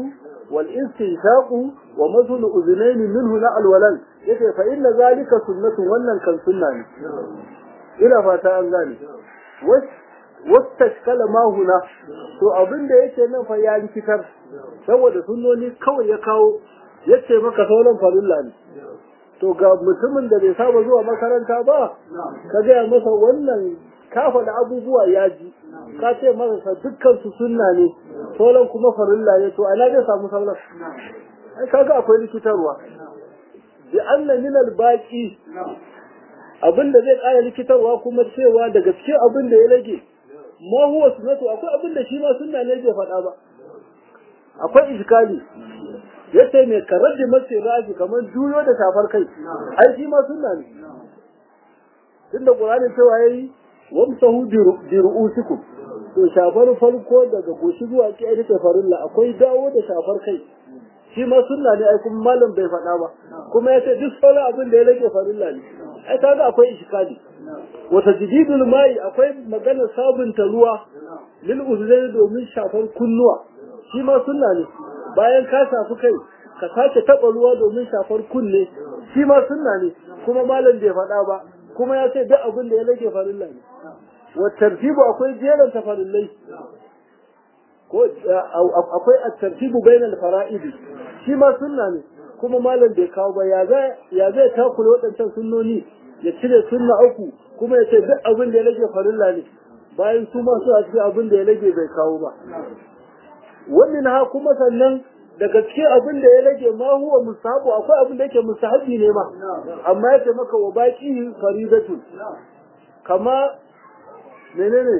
wal istinshaqu wa mazlu uzunayn minhu na alwalal yace fa inna zalika sunnatun wannan kan sunna ne ina fata an gane wastashkala ma huna to abin da yake nan fa ya rikitar saboda sunnoni kawai ya kawo yace maka sauran farilla ne to ga mutumin da bai saba zuwa makaranta ba ka gaya masa wannan ka faɗi abubuwa ya ji ka ce masa dukkan su sunna ne sauran kuma farilla ne to ana zai samu sauran ai kaga akwai likitarwa bi anna min al baqi abin da zai ƙara likitarwa kuma cewa daga cikin abin da ya rage ma huwa sunnatu akwai abin da shi ma sunna ne bai faɗa ba akwai iskali yace mai karar da mace rafi kamar juyo da shafar kai ai shi ma sunna ne tunda qur'ani cewa yayi wamsahu bi ru'usikum to shafar farko daga goshi zuwa ki ai take farilla akwai dawo da shafar kai shi ma sunna ne ai kuma malam bai faɗa ba kuma yace duk sauran abin da ya rage farilla ne ai kaga akwai iskali wa tajdidul mai akwai maganar sabunta ruwa lil uzlaini domin shafar kunnuwa shi ma sunna ne bayan ka shafi kai ka sake taɓa ruwa domin shafar kunne shi ma sunna ne kuma malam bai faɗa ba kuma ya ce duk abin da ya rage farilla ne wa tartibu akwai jeran tafarillai ko akwai at-tartibu bainal fara'idi shi ma sunna ne kuma malam bai kawo ba ya zai ya zai takule waɗancan sunnoni ya cire sunna uku kuma ya ce duk abin da ya rage farilla ne bayan su ma su a cikin abin da ya rage bai kawo ba wannan ha kuma sannan daga cikin abin da ya rage ma huwa musahabu akwai abin da yake musahabi ne ma amma yake maka wa baki faridatu kama menene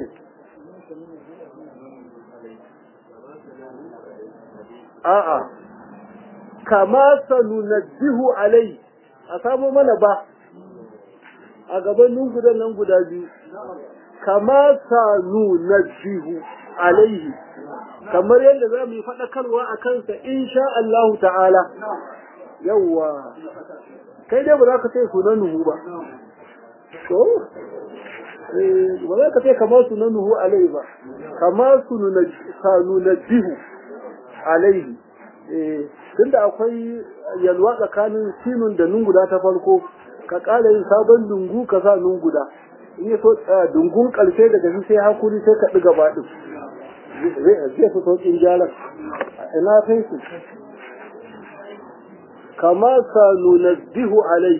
a'a kama sanunaddihu alai a samu mana ba a gaban gudan nan guda biyu kama sanunaddihu alaihi kamar yadda za mu yi faɗakarwa a kansa insha Allah ta'ala yawwa kai dai ba za ka ce sunan nuhu ba to ba za ka ce kamar sunan nuhu alaihi ba kamar sanunaddihu alaihi tunda akwai yalwa tsakanin sinun da nunguda ta farko ka ƙara yin sabon dungu ka sa nunguda in yi so dungun ƙarshe daga shi sai hakuri sai ka ɗiga baɗin zai fi sauƙin gyaran ina kai su kama ka nunazzihu alai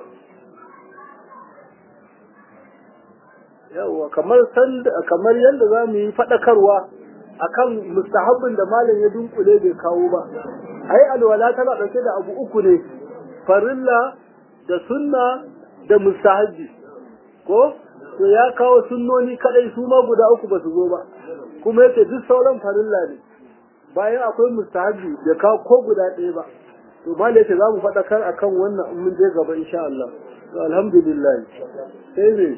yawa kamar kamar yadda za mu yi faɗakarwa akan mustahabbin da malam ya dunkule bai kawo ba ai alwala tana ɗauke da abu uku ne farilla da sunna da mustahabbi ko to ya kawo sunnoni kadai su ma guda uku ba su zo ba kuma yace duk sauran farilla ne bayan akwai mustahabi da kawo ko guda ɗaya ba to ba da yace za mu faɗakar akan wannan in mun je gaba insha Allah to alhamdulillah sai ne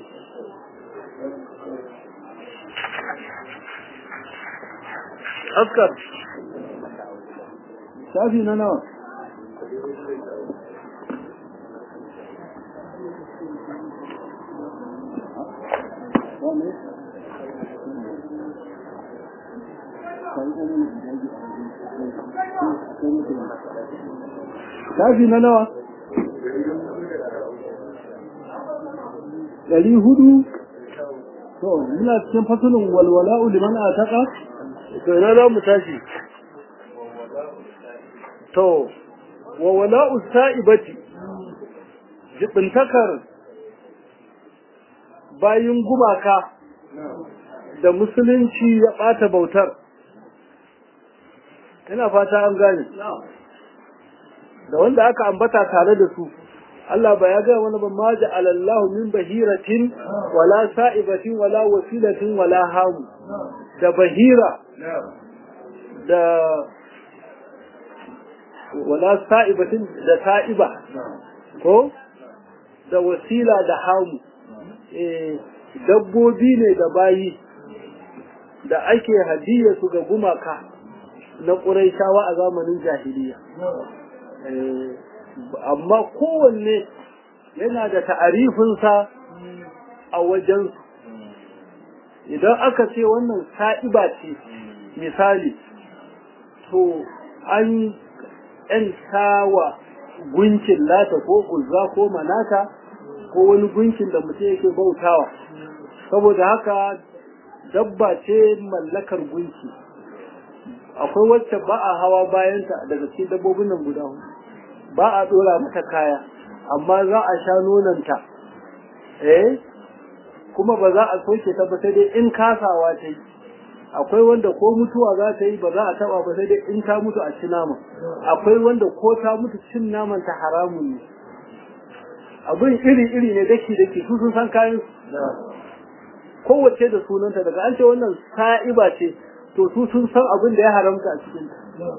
askar shafi na nawa shafi na nawa ɗari hudu to muna cikin fasulun walwala'u liman a taƙa to ina za mu tashi to wa wala'u sa'ibati jibintakar bayin gumaka da musulunci ya ɓata bautar ina fata an gane da wanda aka ambata tare da su Allah ba ya ga wani ba ma ja'alallahu min bahiratin wala sa'ibatin wala wasilatin wala hamu da bahira da wala sa'ibatin da sa'iba ko da wasila da hamu eh dabbobi ne da bayi da ake hadiyya su ga gumaka na ƙuraishawa a zamanin jahiliya amma kowanne yana da ta'arifinsa a wajen idan aka ce wannan sa'iba ce misali to an ‘yanta wa gunkin lata ko uzza ko manata ko wani gunkin da mutum yake bautawa saboda haka dabba ce mallakar gunki akwai wacce ba a hawa bayanta daga cikin dabbobin nan guda hudu ba a dora mata kaya amma za a sha nonanta eh kuma ba za a soke ta ba sai dai in kasawa ta yi akwai wanda ko mutuwa za ta yi ba za a taba ba sai dai in ta mutu a ci nama akwai wanda ko ta mutu cin naman ta haramun ne abin iri iri ne daki daki su sun san kayan kowace da sunanta daga an ce wannan sa'iba ce to su sun san abin da ya haramta a cikin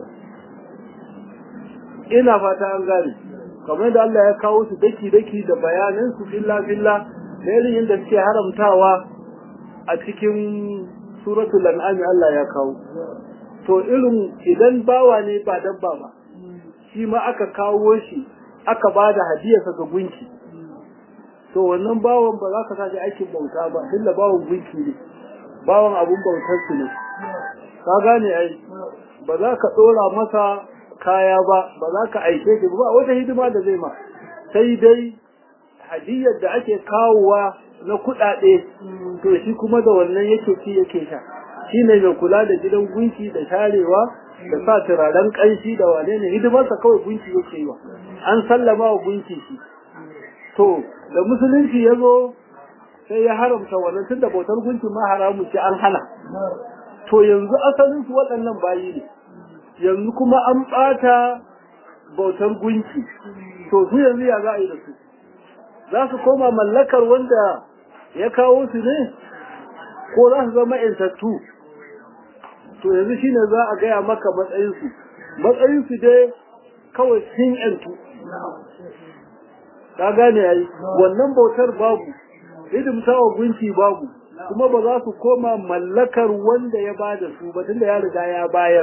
ina fata an gane kamar da Allah ya kawo su daki daki da bayanan su filla filla da irin yadda suke haramtawa a cikin suratul an'am Allah ya kawo to irin idan bawa ne ba dabba ba shi ma aka kawo shi aka bada hadiyarsa ga gunki to wannan bawan ba za ka sashi aikin bauta ba tunda bawan gunki ne bawan abun bautar su ne ka gane ai ba za ka dora masa kaya ba ba za ka aike shi ba wata hidima da zai ma sai dai hadiyar da ake kawowa na kuɗaɗe to shi kuma da wannan yake ci yake sha shi ne mai kula da gidan gunki da sharewa da sa turaren ƙanshi da wane ne hidimarsa kawai gunki yake yi wa an sallama wa gunki shi to da musulunci ya zo sai ya haramta wannan tunda bautar gunki ma haramu ce an hana to yanzu asalin su waɗannan bayi ne yanzu kuma an ɓata bautar gunki to su yanzu ya za a yi da su za su koma mallakar wanda ya kawo su ne ko za su zama intattu to yanzu shine za a gaya maka matsayinsu matsayinsu dai kawai sun yantu ka gane yayi wannan bautar babu hidimta wa gunki babu kuma ba za su koma mallakar wanda ya bada su ba tunda ya riga ya bayar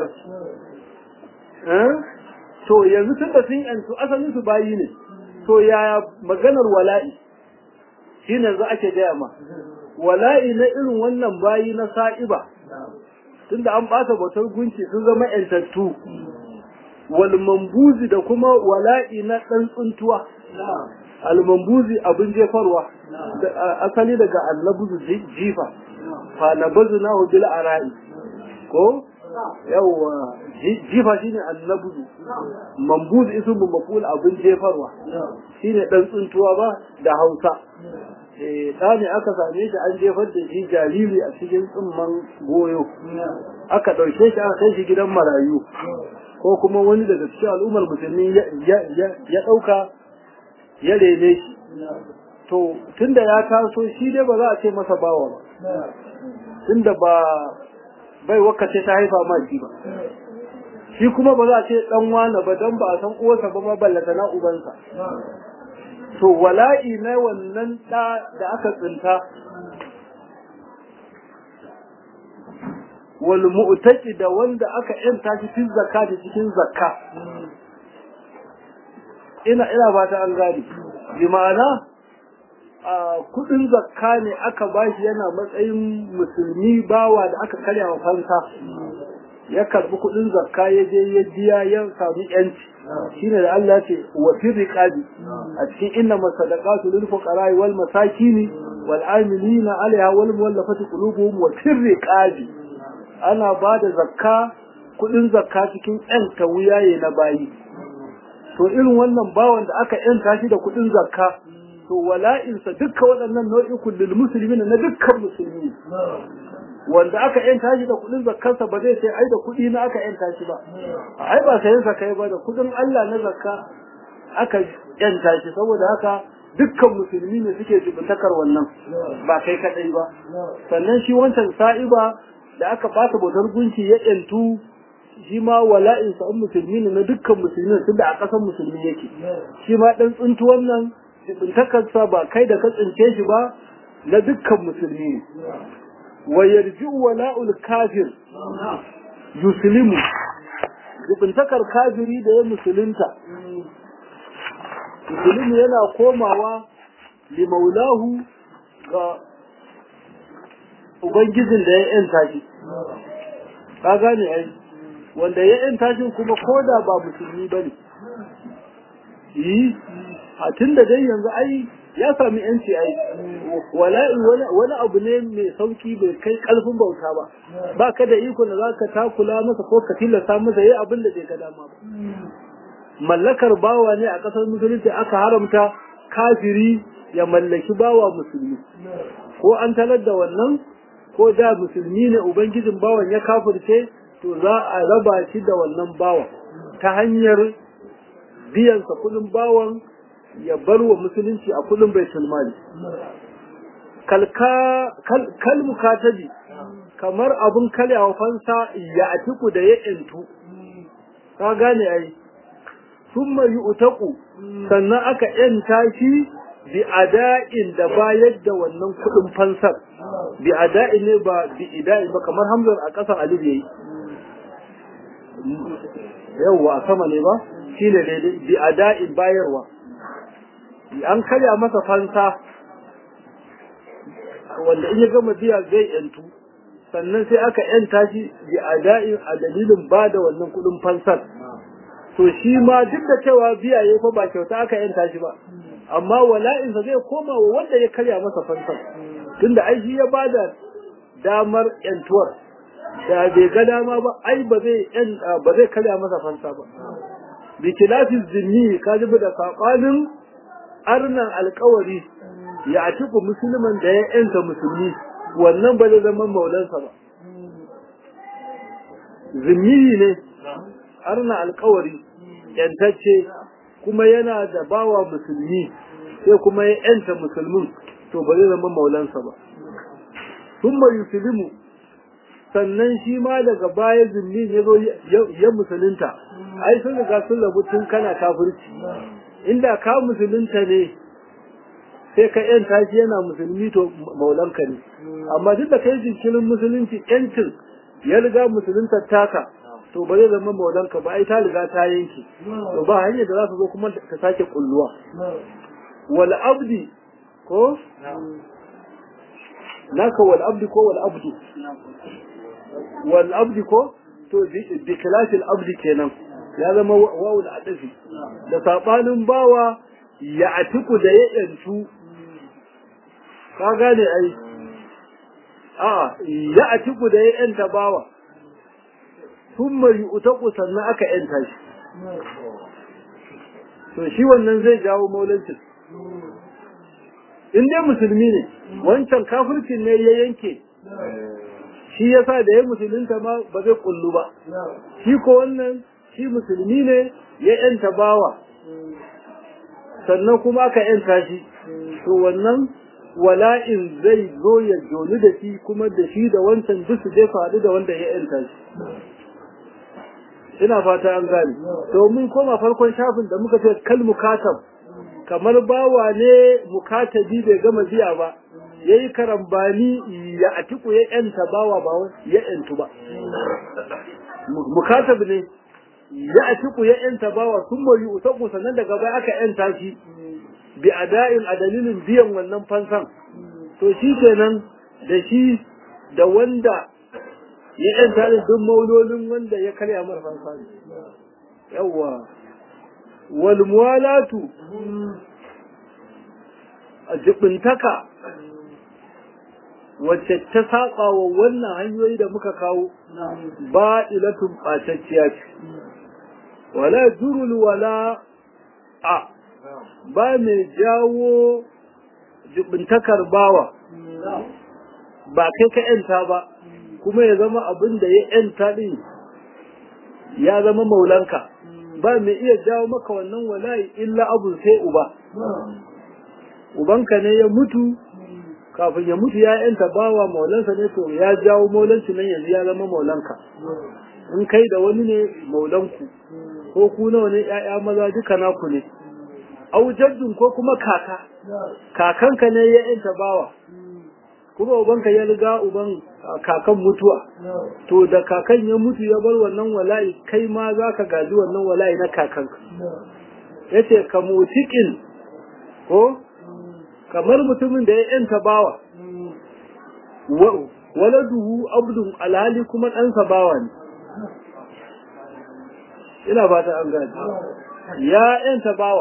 to yanzu tun da sun yantu asalin su bayi ne to yaya maganar wala'i shi ne za ake gaya ma wala'i na irin wannan bayi na sa'iba tunda an ɓata bautar gunki sun zama yantattu wal mambuzi da kuma wala'i na ɗan tsuntuwa al mambuzi abin jefarwa asali daga annabuzu jifa fa nabazu na bil ara'i ko yawwa jifa shine annabuzu mambuz ismu maful abin jefarwa shine dan tsuntuwa ba da Hausa eh da ne aka same shi an jefar da shi jariri a cikin tsumman goyo aka dauke shi aka kai shi gidan marayu ko kuma wani daga cikin al'ummar musulmi ya dauka ya rene shi to tunda ya taso shi dai ba za a ce masa bawa ba tunda ba bai wakace ta haifa ma shi ba shi kuma ba za a ce dan wani ba dan ba a san uwarsa ba ma ballata na ubansa to wala'i na wannan da da aka tsinta wal mu'taqi da wanda aka yanta shi cikin zakka cikin zakka ina ina ba ta an gani bi ma'ana kudin zakka ne aka bashi yana matsayin musulmi bawa da aka karya wa fansa ya karbi kudin zakka ya je ya biya ya samu yanci shine da Allah ce wa fi riqabi a cikin inna masadaqatu lil fuqara wal masakin wal amilina alaiha wal muwallafati qulubuhum wa fi riqabi ana bada zakka kudin zakka cikin yanta wuyaye na bayi to irin wannan bawan da aka yanta shi da kudin zakka to wala'insa dukkan waɗannan nau'ikun lil muslimin na dukkan musulmi wanda aka yanta shi da kuɗin zakkarsa ba zai sai ai da kuɗi na aka yanta shi ba ai ba sayan sa kai ba da kuɗin Allah na zakka aka yanta shi saboda haka dukkan musulmi ne suke jibintakar wannan ba kai kadai ba sannan shi wancan sa'iba da aka bata bautar gunki ya yantu shi ma wala'insa an musulmi ne na dukkan musulmi tunda a ƙasar musulmi yake shi ma dan tsuntu wannan jibintakarsa ba kai da ka tsince shi ba na dukkan musulmi ne wa yarji'u wala'ul kafir yuslimu jibintakar kafiri da ya musulunta musulmi yana komawa li maulahu ga ubangijin da ya yanta shi ka gane ai wanda ya yanta shi kuma ko da ba musulmi ba ne yi a tun da dai yanzu ai ya sami yanci ai wani abu ne mai sauki bai kai karfin bauta ba ba ka da iko da za ka takula masa ko ka tilasta masa yi abin da bai ga dama ba mallakar bawa ne a ƙasar musulunci aka haramta kafiri ya mallaki bawa musulmi ko an talar da wannan ko da musulmi ne ubangijin bawan ya kafirce to za a raba shi da wannan bawan ta hanyar biyansa kudin bawan ya bar wa musulunci a kudin baitul mali kal mukatabi kamar abun kalyawa fansa ya atiku da ya intu ka gane ai summa yu'taqu sannan aka yanta shi bi ada'in da bayar da wannan kudin fansar bi ada'in ne ba bi ida'in ba kamar hamzar a ƙasar alif yayi yawwa a sama ne ba shine daidai bi ada'in bayarwa an karya masa fansa wanda in ya gama biya zai yantu sannan sai aka yanta shi bi ada'in a dalilin ba da wannan kudin fansar to shi ma duk da cewa biya ya fa ba kyauta aka yanta shi ba amma wala'insa zai koma wa wanda ya karya masa fansar tunda ai shi ya bada damar yantuwar da bai ga dama ba ai ba zai ba zai karya masa fansa ba bi kilafin zinni ka ji da sabanin arnan alkawari ya atiku musulman da ya yanta musulmi wannan ba zai zama maulansa ba zimmi ne arna alkawari yantacce kuma yana da bawa musulmi sai kuma ya yanta musulmin to ba zai zama maulansa ba sun yuslimu sannan shi ma daga baya zimmi ya zo ya musulunta ai sun riga sun rabu tun kana kafirci inda ka musulunta ne sai ka yanta shi yana musulmi to maulanka ne amma duk da kai jinkirin musulunci yancin ya riga musulunta taka to ba zai zama maulanka ba ai ta riga ta yanki to ba hanyar da za su zo kuma ta sake kulluwa wal abdi ko naka wal abdi ko wal abdu wal abdi ko to bi kilafil abdi kenan ya zama wawul adafi da sabanin bawa ya atiku da ya yantu ka gane ai a ya atiku da ya yanta bawa thumma yu'taqu sannan aka yanta shi to shi wannan zai jawo maulancin in dai musulmi ne wancan kafircin ne ya yanke shi yasa da ya musulunta ma ba zai kullu ba shi ko wannan shi musulmi ne ya yanta bawa sannan kuma aka yanta shi to wannan wala'in zai zo ya joni da shi kuma da shi da wancan duk su je faɗi da wanda ya yanta shi ina fata an gane to mun koma farkon shafin da muka ce kal mukatab kamar bawa ne mukatabi bai gama biya ba yayi karambani ya atiku ya yanta bawa ba ya yantu ba mukatab ne ya atiku ya yanta bawa sun moyi utaku sannan daga baya aka yanta shi bi ada'in a dalilin biyan wannan fansan to shi kenan da shi da wanda ya yanta da duk maulolin wanda ya karya mara fansa ne yawwa wal muwalatu a jibintaka wacce ta saba wa wannan hanyoyi da muka kawo ba ilatun ɓatacciya ce wala jurul wala a ba mai jawo jibintakar bawa ba kai ka yanta ba kuma ya zama abin da ya yanta ɗin ya zama maulanka ba mai iya jawo maka wannan wala'i illa abu sai uba ubanka ne ya mutu kafin ya mutu ya yanta bawa maulansa ne to ya jawo maulanci nan yanzu ya zama maulanka in kai da wani ne maulanku ko ku nawa ne ƴaƴa maza duka naku ne au jaddun ko kuma kaka kakanka ne ya yanta bawa kuma ubanka ya riga uban kakan mutuwa to da kakan ya mutu ya bar wannan wala'i kai ma za ka gaji wannan wala'i na kakanka yace ka mutikin ko kamar mutumin da ya yanta bawa waladuhu abdun alhali kuma ɗansa bawa ne ina fata an gane ya yanta bawa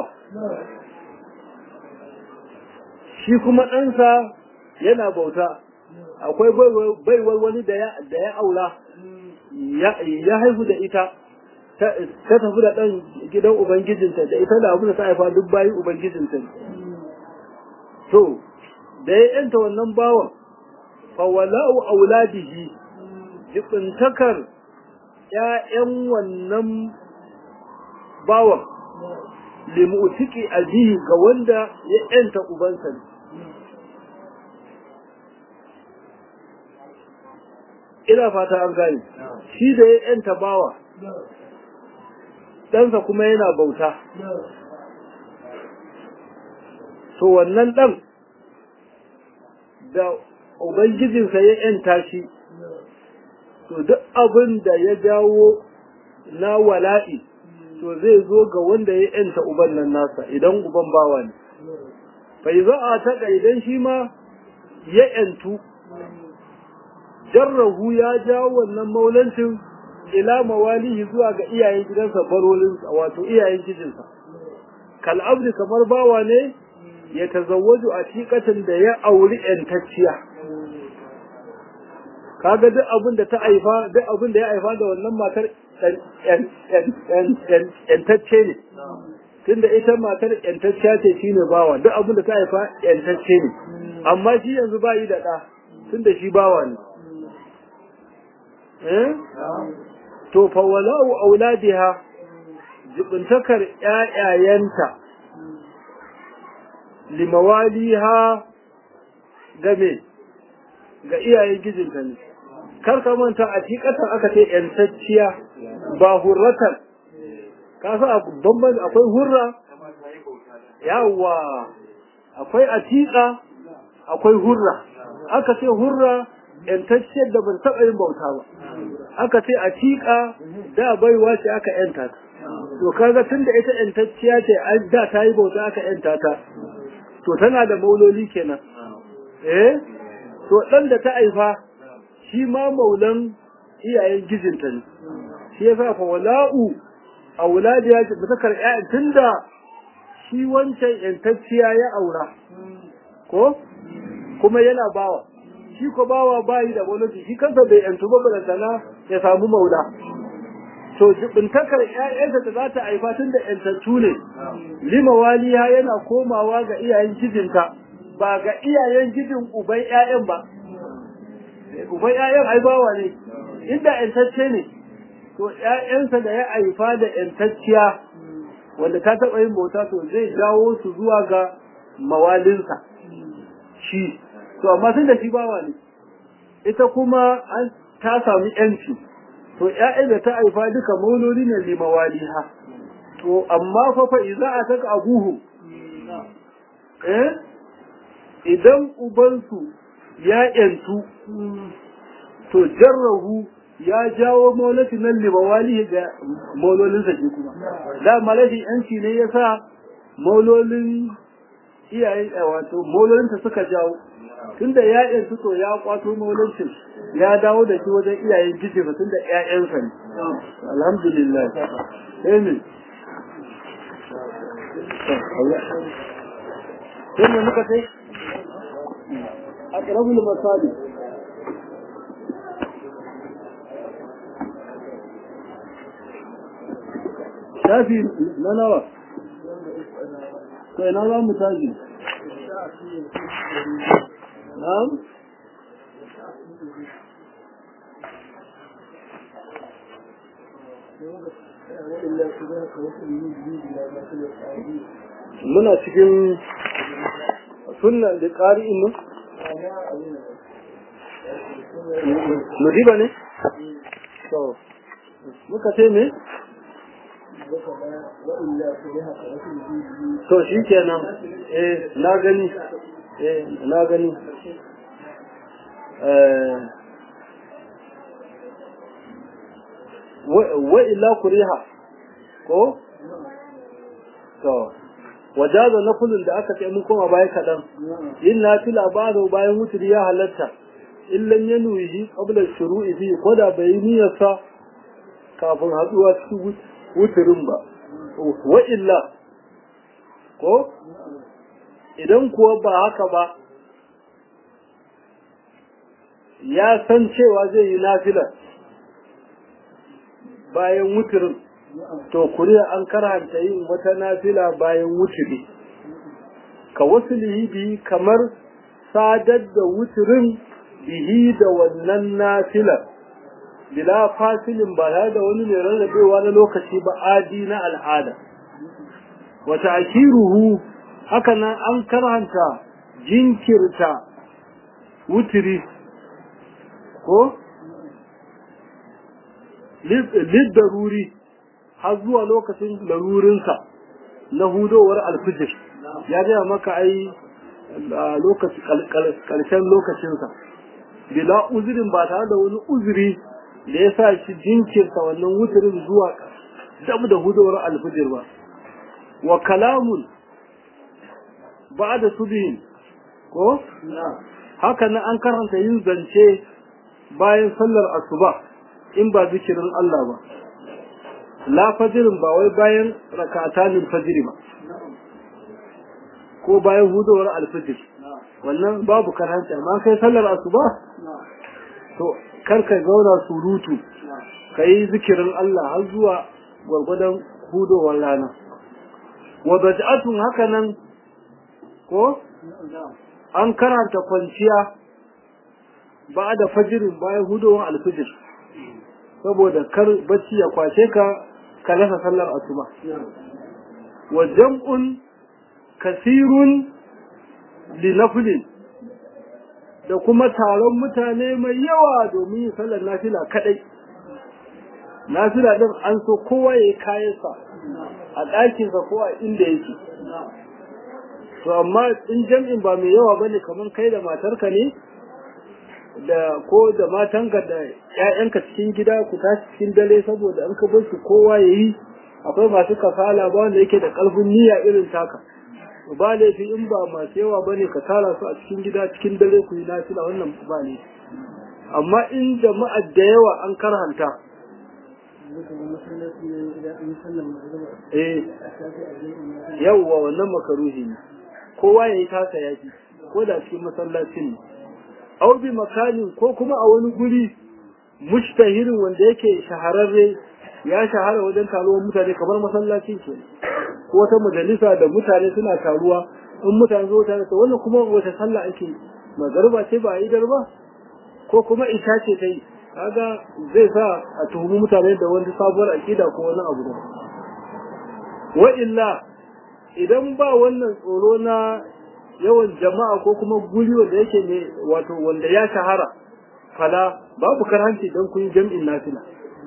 shi kuma ɗansa yana bauta akwai baiwar wani da ya aura ya haihu da ita ta tafi da ɗan gidan ubangijinta da ita da abin da ta haifa duk bayi ubangijinta to da ya yanta wannan bawan fawala'u auladihi jibintakar ‘ya'yan wannan bawan limu'tiki ajihi ga wanda ya ‘yanta ubansa ne. Ina fata an gane, shi da ya ‘yanta bawa, ɗansa kuma yana bauta. To wannan ɗan da Ubangijinsa ya ‘yanta shi, to duk abin da ya jawo na wala'i, to zai zo ga wanda ya ‘yanta uban nan nasa idan uban bawa ne. Bai za a taɗa idan shi ma ya ‘yantu, jarrahu ya jawo wannan maulancin ila mawalihi zuwa ga iyayen gidansa barolinsa wato iyayen gijinsa. Kal'abdi kamar bawa ne ya tazawwaju a cikatan da ya auri ‘yantacciya. kaga duk abin da ta haifa duk abin da ya haifa da wannan matar yantacce ne tunda ita matar yantacciya ce shine bawa duk abin da ta haifa yantacce ne amma shi yanzu ba yi da ɗa tunda shi bawa ne eh to fa wala'u auladiha jibintakar ƴaƴayenta limawaliha game ga iyayen gijinta ne kar ka manta a tikatan aka ce yantacciya ba hurratan ka sa bamban akwai hurra yawa akwai atika akwai hurra aka ce hurra yantacciyar da ban taɓa yin bauta ba aka ce atika da baiwa ce aka yanta ta to kaga tunda ita yantacciya ce da ta yi bauta aka yanta ta to tana da mauloli kenan eh to ɗan da ta haifa shi ma maulan iyayen gijinta ne shi ya sa wala'u a wuladi ya ba ta karɓi tun da shi wancan ‘yantacciya ya aura ko kuma yana bawa shi ko bawa bayi da gwamnati shi kansa bai ‘yantu ba balantana ya samu maula to jibintakar ‘ya'yansa da za ta haifa tun da ‘yantattu ne lima waliya yana komawa ga iyayen gijinta ba ga iyayen gidin uban ‘ya'yan ba, uban ‘ya'yan ai bawa ne, inda ‘yantacce ne, to ‘ya'yansa da ya haifa da ‘yantacciya wanda ta taɓa yin bauta to zai jawo su zuwa ga mawalinsa shi, to amma tun da shi bawa ne, ita kuma an ta sami ‘yanci, to ‘ya'yan da ta haifa duka mauloli ne limawaliha, to amma fa fa iza a taka abuhu, eh? idan ubansu ya ‘yantu, to jarrahu ya jawo maulati nan limawali ga maulolinsa ke kuma. Da malafi ‘yanci ne ya sa maulolin iyaye wato maulolinsa suka jawo. Tunda ya ‘yantu to ya kwato maulocin ya dawo da shi wajen iyayen gijefa tun da ‘ya'yansa ne. Alhamdulillah. Amen. Sai mu muka sai? أقرب المصادر شافي لا لا فإن الله متاجر نعم muna cikin sunan da ƙari'in nan Nudiba ne? To, muka ce me? To shi kenan, eh, na gani, eh, na gani. Wa illa kuriha, ko? To, wajaza na kullum da aka ce mun koma baya kaɗan yin nafila ba da bayan wuturi ya halatta illan ya nuyi qabla shuru'i fi ko da bai niyyarsa kafin haduwa cikin wuturin ba wa illa ko idan kuwa ba haka ba ya san cewa zai yi nafila bayan wuturin to kuriya an karanta yin wata nafila bayan wuturi ka wasu bihi kamar sadar da wuturin bihi da wannan nafilar bila fasilin ba tare da wani mai rarrabewa na lokaci ba adi na al'ada wata akiruhu haka nan an karanta jinkirta wuturi ko liddaruri har zuwa lokacin larurinsa na hudowar alfijir ya gaya maka ai ƙarshen lokacinsa bila uzurin ba tare da wani uzuri da ya sa shi jinkirta wannan wuturin zuwa dab da hudowar alfijir ba wa kalamun ba da subihin ko haka nan an karanta yin zance bayan sallar asuba in ba zikirin Allah ba la fajirin ba wai bayan rakatanin fajiri ba ko bayan hudowar alfijir wannan babu karanta amma kai sallar asuba to kar ka zauna surutu ka yi zikirin Allah har zuwa gwargwadon hudowar rana wa baj'atun haka nan ko an karanta kwanciya ba da fajirin bayan hudowar alfijir saboda kar bacci ya kwace ka ka rasa sallar asuba wa jam'un kasirun li naflin da kuma taron mutane mai yawa domin yin sallar nafila kadai nafila din an so kowa ya kayansa a ɗakinsa ko a inda yake to amma in jam'in ba mai yawa bane kamar kai da matarka ne da ko da matanka da ƴaƴanka cikin gida ku tashi cikin dare saboda an ka bar su kowa yayi akwai masu kasala ba wanda yake da ƙarfin niyya irin taka ba laifi in ba masu yawa bane ka tara su a cikin gida cikin dare ku yi nafila wannan ba ne amma in jama'a da yawa an karhanta eh yawwa wannan makaruhi ne kowa ya yi tasa yaki ko da cikin masallacin ne aw bi makanin ko kuma a wani guri mushtahirin wanda yake shahararre ya shahara wajen taruwar mutane kamar masallacin ke ko wata majalisa da mutane suna taruwa in mutane zo tare to wannan kuma wata sallah ake magarba ce ba a yi ba ko kuma isha ce ta yi kaga zai sa a tuhumi mutane da wani sabuwar akida ko wani abu da wa illa idan ba wannan tsoro na yawan jama'a ko kuma guri wanda yake ne wato wanda ya shahara fala babu karhanci dan kun jam'in nafila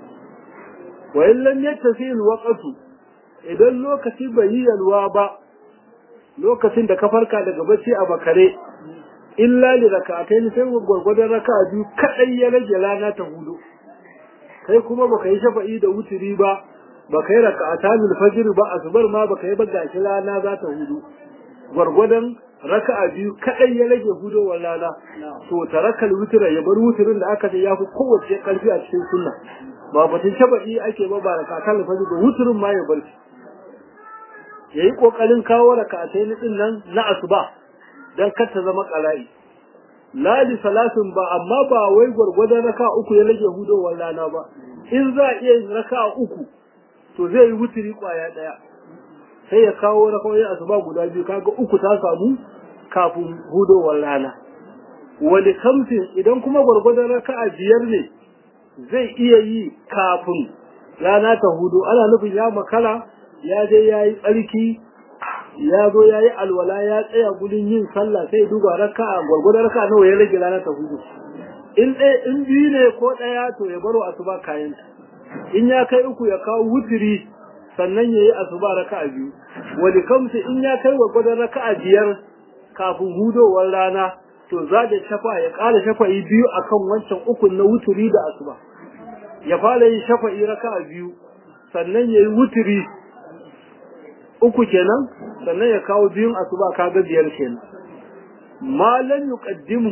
wa in lam yattasi alwaqtu idan lokaci bai yi yalwa ba lokacin da ka farka daga bacci a bakare illa li rak'atayn sai gurgurdan raka'a biyu kadai ya rage rana ta hudu kai kuma baka yi shafa'i da wuturi ba baka yi raka'atan al-fajr ba asubar ma baka yi ba gashi rana za ta hudu gurgurdan raka'a biyu kadai ya rage hudowar rana to tarakal wutura ya bar wuturin da aka ce ya fi kowace karfi a cikin sunna ba batun shafa'i ake ba ba raka'atan al-fajr ba wuturin ma ya bar shi yayi kokarin kawo raka'atayn din nan na asuba dan kar ta zama ƙara'i. Lali salatin ba amma ba wai gwargwadon raka uku ya rage hudowar rana ba, in za a iya yin raka uku to zai yi wuturi ƙwaya ɗaya. Sai ya kawo rakawai asuba guda biyu kaga uku ta samu kafin hudowar rana. Wani kamfin idan kuma gwargwadon raka biyar ne zai iya yi kafin rana ta hudu ana nufin ya makara ya je ya yi tsarki ya zo ya yi alwala ya tsaya gudun yin sallah sai duba raka'a gwargwadon raka'a nawa ya rage rana ta hudu in ɗaya in biyu ne ko ɗaya to ya baro asuba kayan in ya kai uku ya kawo wutiri sannan ya yi asuba raka'a biyu wani kamsu in ya kai gwargwadon raka'a biyar kafin hudowar rana to za da shafa ya ƙara shafa'i biyu akan wancan ukun na wutiri da asuba ya fara yin shafa'i raka'a biyu sannan ya yi wutiri uku kenan sannan ya kawo biyun asuba kaga biyar kenan malan yuqaddimu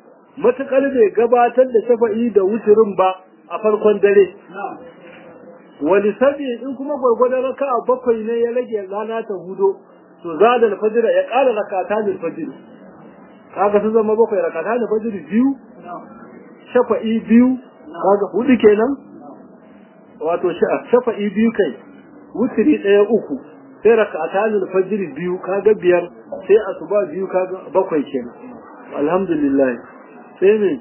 matakar bai gabatar da shafa'i da wuturin ba a farkon dare wani sabi in kuma gwargwadon raka a bakwai ne ya rage rana ta hudo to za da alfajira ya ƙara rakata da alfajiri kaga sun zama bakwai rakata da alfajiri biyu shafa'i biyu kaga hudu kenan wato shafa'i biyu kai wutiri ɗaya uku sai rakata da alfajiri biyu kaga biyar sai asuba biyu kaga bakwai kenan alhamdulillah sai ne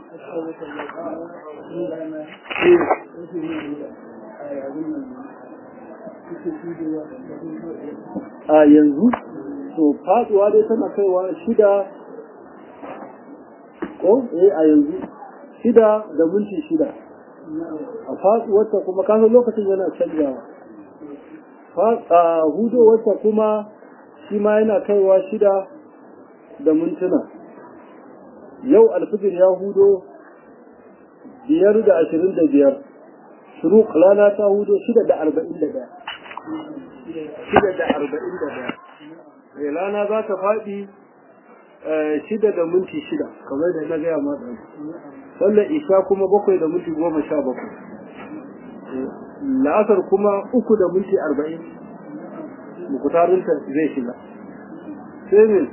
a yanzu to faduwa dai tana kaiwa shida ko eh a yanzu shida da minti shida a faduwarta kuma kasan lokacin yana canjawa a hudowarta kuma shi ma yana kaiwa shida da mintuna yau alfijir ya hudo biyar da ashirin da biyar shuru rana ta hudo shida da arba'in da ɗaya shida da arba'in da ɗaya mai rana za ta faɗi shida da minti shida kamar da na gaya ma ɗan sallar isha kuma bakwai da minti goma sha bakwai la'asar kuma uku da minti arba'in mukutarinta zai shiga sai ne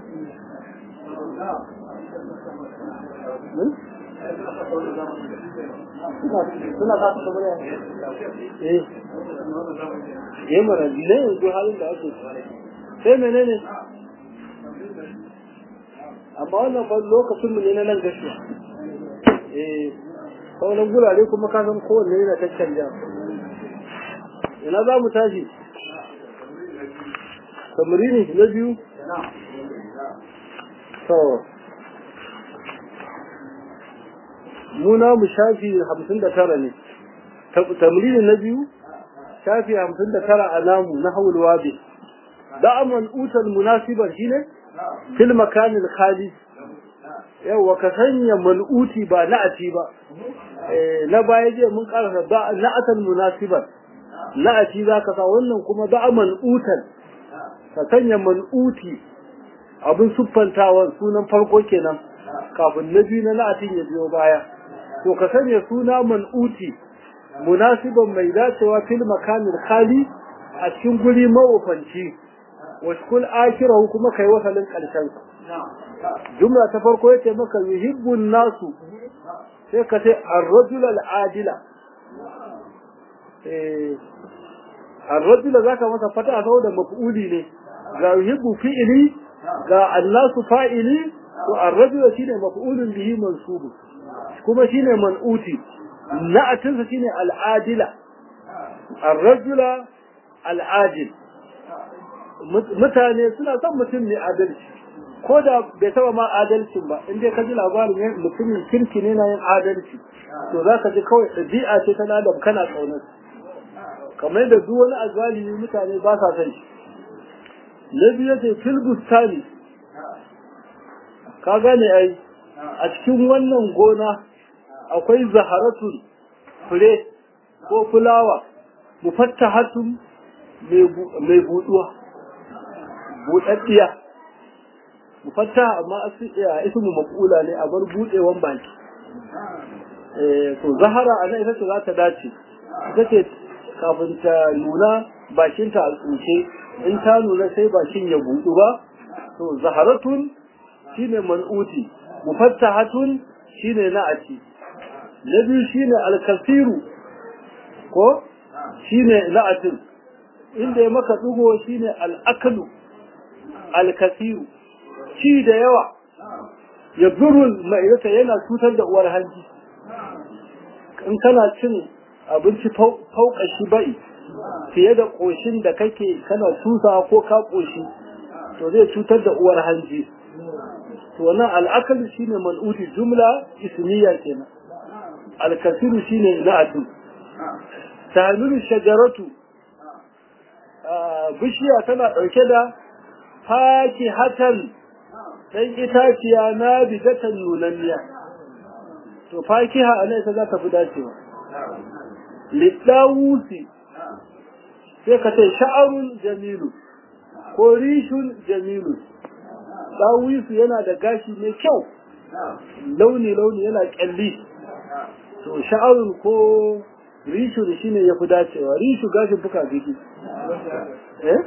suna kasa kamar ya eh eh mara ne yanzu halin da ake sai menene amma wannan fa lokacin mu ne na nan gaskiya eh sauran gurare kuma ka san kowanne yana ta canja ina za mu tashi tamarini na biyu to muna mu shafi hamsin da tara ne tamrini na biyu shafi hamsin da tara a namu na haul wabi da'aman utal munasibar shine fil makanil khali yawa ka sanya mal'uti ba na'ati ba na baya je mun karasa da na'atan munasibar na'ati za ka sa wannan kuma da'aman utal ka sanya mal'uti abin siffantawan sunan farko kenan kafin na biyu na na'atin ya biyo baya to ka sanya suna mal'uti munasiban mai dacewa fil makanil khali a cikin guri mawufanci washkul akirahu kuma kai wasalin karshen jumla ta farko yace maka yuhibbun nasu sai ka ce ar-rajul al-adila eh ar-rajul zaka masa fata saboda maf'uli ne ga yuhibbu fi'li ga annasu fa'ili to ar-rajul shine maf'ulun bihi mansub kuma shine man'uti na'atinsa shine al-adila ar-rajul al-adil mutane suna son mutum ne adalci ko da bai taba ma adalcin ba in dai ka ji labarin mutumin kirki ne na yin adalci to za ka ji kawai ɗabi'a ce ta ladab kana ƙaunar kamar yadda duk wani azalimi mutane ba sa son shi na biyu ce fil bustani ka gane ai a cikin wannan gona akwai zaharatun fure ko fulawa mufattahatun mai buɗuwa buɗaɗɗiya mufatta amma ismu maqula ne a bar buɗewan baki to zahara a nan ita ce za ta dace ita ce kafin ta nuna bakinta a tsuke in ta nuna sai bakin ya buɗu ba to zaharatun shine man'uti mufattahatun shine na'ati na biyu shine alkasiru ko shine na'atin inda ya maka dugo shine al'akalu alkasiru ci da yawa ya zurul ma'idata yana cutar da uwar hanji in kana cin abinci fauka shi bai fiye da ƙoshin da kake kana tusa ko ka ƙoshi to zai cutar da uwar hanji to wannan al'akalu shine man'uti jumla ismiya kenan alkasiru shine na'atu tahmilu shajaratu bishiya tana ɗauke da faki hatan ɗan itaciya na bidatan nunanniya to fakiha a nan ita za ta fi dacewa liɗawusi sai ka ce sha'arun jamilu ko rishun jamilu ɗawisu yana da gashi mai kyau launi-launi yana ƙyalli to sha'arun ko rishu da shine ya fi dacewa rishu gashin fuka biki eh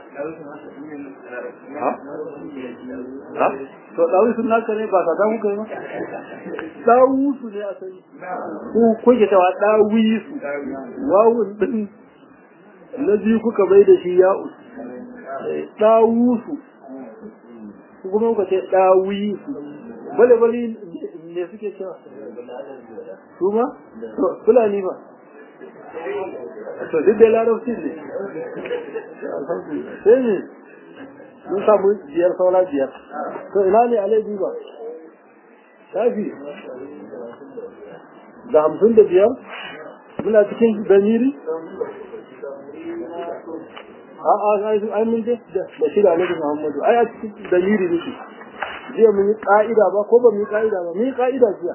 ha ha to dawi sun naka ne ba ka da muka yi ma dawu su ne a sani ko kuke cewa dawi su wawun din na biyu kuka bai da shi ya dawu su kuma kuka ce dawi su bale bale ne suke cewa su ma fulani ba to duk da larabci ne sai ne mun samu biyar saura biyar to ina ne alaibi ba shafi da hamsin da biyar muna cikin damiri a a ai mun je da shi da alaibi muhammadu ai a cikin damiri nake jiya mun yi ka'ida ba ko ba mun yi ka'ida ba mun yi ka'ida jiya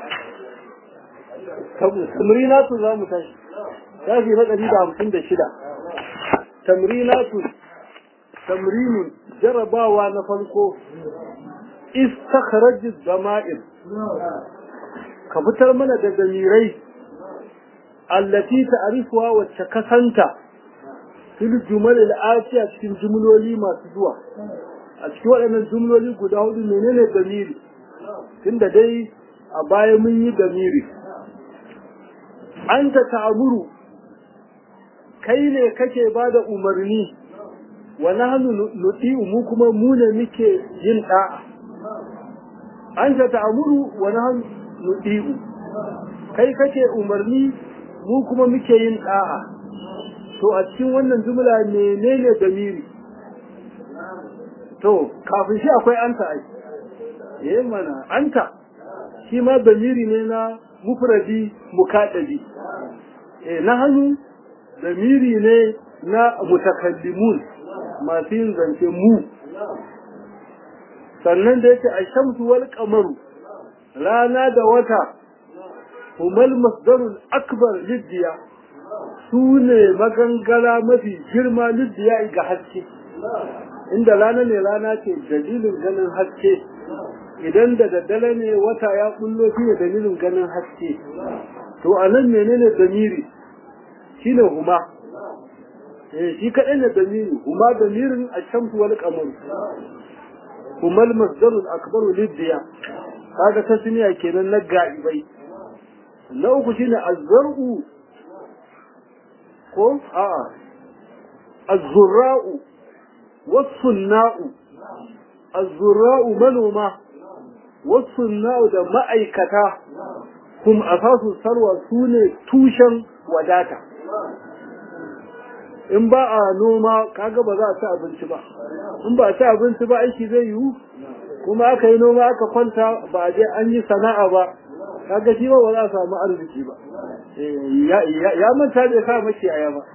tamrinatu za mu tashi shafi na ɗari da hamsin da shida tamrinatu tamrinin jarabawa na farko istakhraj dama'ir ka fitar mana da damirai allati ta'rifuha wacce ka santa fil jumal al-atiya cikin jumloli masu zuwa a cikin waɗannan jumloli guda hudu menene damiri tunda dai a baya mun yi damiri anta ta'muru kai ne kake bada umarni wa nahnu nuti'u mu kuma mu ne muke yin da'a anta ta'muru wa nahnu nuti'u kai kake umarni mu kuma muke yin da'a to a cikin wannan jumla menene damiri to kafin shi akwai anta ai eh mana anta shi ma damiri ne na mufradi mukaddabi eh na hannu damiri ne na mutakallimun masu yin zance mu sannan da yake ashamsu wal qamaru rana da wata humal masdarul akbar liddiya su ne magangara mafi girma liddiya ga haske inda rana ne rana ce dalilin ganin haske idan da daddare ne wata ya kullo shi ne dalilin ganin haske to a nan menene damiri shi ne huma eh shi kaɗai ne damiri huma damirin ashamsu wal qamar huma al masdarul akbar liddiya kaga tasniya kenan na ga'ibai na uku shine azzar'u ko a'a azzurra'u wasunna'u azzurra'u manoma wasunna'u da ma'aikata kuma asasu sarwa su ne tushen wadata in ba a noma kaga ba za a ci abinci ba in ba a ci abinci ba aiki zai yiwu kuma aka yi noma aka kwanta ba a je an yi sana'a ba kaga shi ba ba za a samu arziki ba ya manta bai sa mace aya ba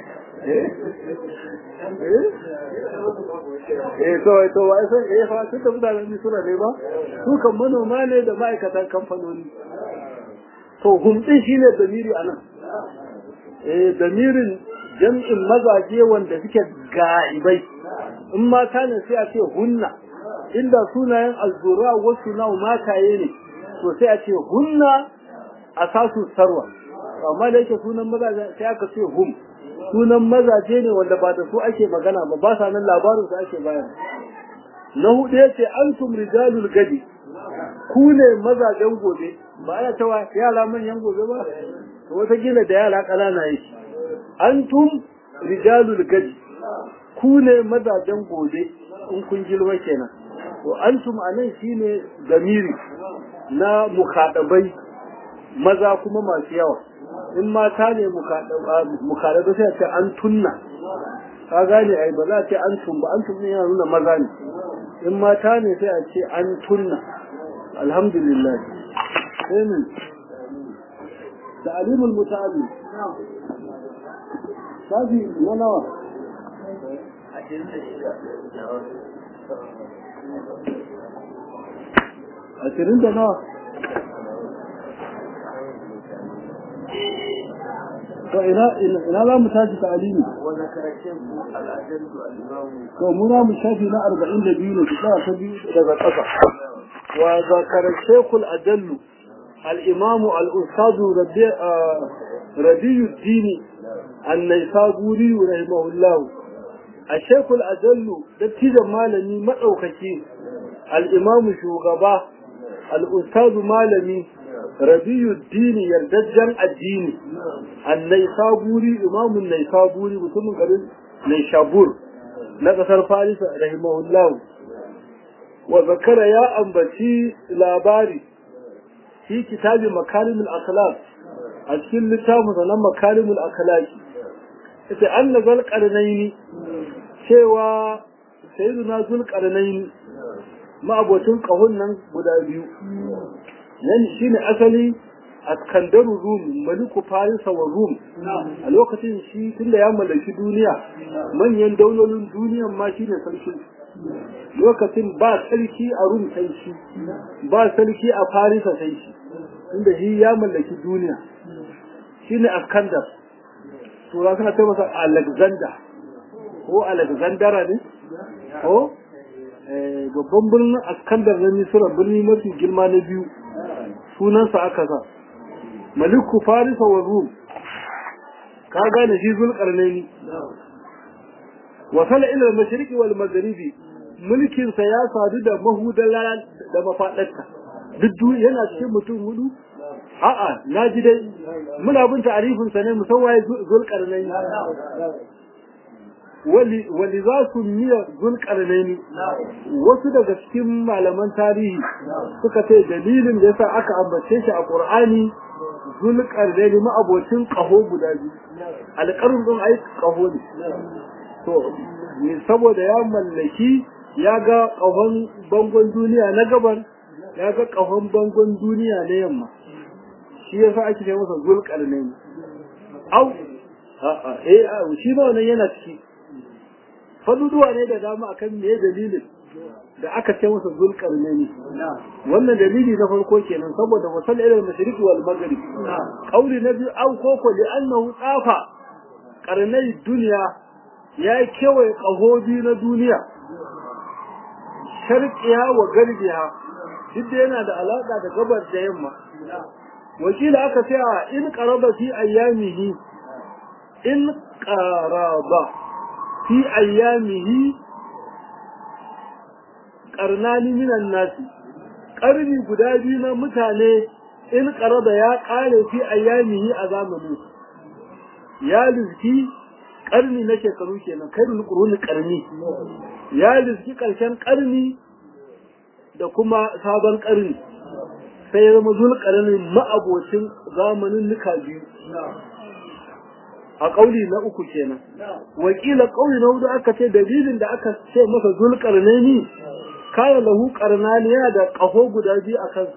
eh to to wai sai eh fa su da mutanen ni suna ne ba su kan manoma ne da ma'aikatan kamfanoni to humdin shine damiri anan eh damirin jam'in mazaje wanda suke ga'ibai in mata ne sai a ce hunna inda sunayen azzura wasu na mataye ne to sai a ce hunna asasu sarwa amma da yake sunan mazaje sai aka ce hum sunan mazaje ne wanda ba da su ake magana ba ba sa nan labarin su ake bayar na hudu yace antum rijalul gadi ku ne mazajen gobe ba ana cewa yara manyan gobe ba to wata gina da yara ƙanana yake antum rijalul gadi ku ne mazajen gobe in kun girma kenan to antum anan shine gamiri na mukadabai maza kuma masu yawa in mata ne mukadabai sai ce an tunna ka gane ai ba za a ce an tun ba an tun yana nuna maza ne in mata ne sai a ce an tunna alhamdulillah sai ne ta'limul muta'allim sabi na nawa ashirin da nawa to ina ina za mu tashi ta'alimi wannan karatun al'adarsu al'imamu to mu na mu shafi na arba'in da biyu ne ki tsaya ta biyu daga ƙasa wa zakara shekul ajallu al-imamu al-ustadu rabiyuddini an-naisaburi rahimahullahu الشيخ الأجل دكتور مالمي مدوكاكي الإمام شوغبا الأستاذ مالمي ربي الدين يردجن الدين النيسابوري إمام النيسابوري mutumin garin Naishabur na ƙasar Farisa rahimahullah wa zakara ya ambaci labari fi kitabi makarimul akhlaq a cikin littafin sanan makarimul akhlaq ita anna zal qarnaini cewa sayyiduna zul qarnaini ma'abocin kahun nan guda biyu nan shine asali askandaru rum maliku farisa wa rum a lokacin shi tunda ya mallaki duniya manyan daulolin duniyan ma shine sarki lokacin ba sarki a rum sai shi ba sarki a farisa sai shi tunda shi ya mallaki duniya shine askandar tura suna ce masa alexander ko alexandara ne ko babban birnin askandar na misira birni mafi girma na biyu sunansa aka sa maliku farisa wa rum ka gane shi zulkarnaini wasala ila mashriqi wal magharibi mulkin sa ya sadu da mahudala da mafadarta duk yana cikin mutum hudu a'a na ji dai muna bin ta'arifin sa ne musawwaye zulkarnaini wali wali za su miya zulkarnaini wasu daga cikin malaman tarihi suka ce dalilin da yasa aka ambace shi a qur'ani zulkarnaini ma abocin kaho guda biyu alƙarun din ai kaho ne to saboda ya mallaki ya ga kahon bangon duniya na gaban ya ga kahon bangon duniya na yamma shi yasa ake ce masa zulkarnaini au a'a eh shi ba wannan yana ciki faduduwa ne da dama akan me dalilin da aka ce masa zulkarnaini wannan dalili na farko kenan saboda wasal ila al-mashriq wal maghrib qauli na biyu au koko li annahu tsafa karnai duniya ya kewaye kahobi na duniya sharqiya wa garbiya duk da yana da alaka da gabar da yamma wakila aka ce in qaraba fi ayyamihi in qaraba fi ayyamihi karnani minan nasi karni guda biyu na mutane in qaraba ya kare fi ayyamihi a zamanin ya lizki karni na shekaru kenan kairul quruni karni ya lizki karshen karni da kuma sabon karni sai ya zama zulkarnin ma'abocin zamanin nuka biyu a ƙauli na uku kenan wakila ƙauli na hudu aka ce dalilin da aka ce masa zulkarnaini kana lahu karnani yana da ƙaho guda biyu a kansa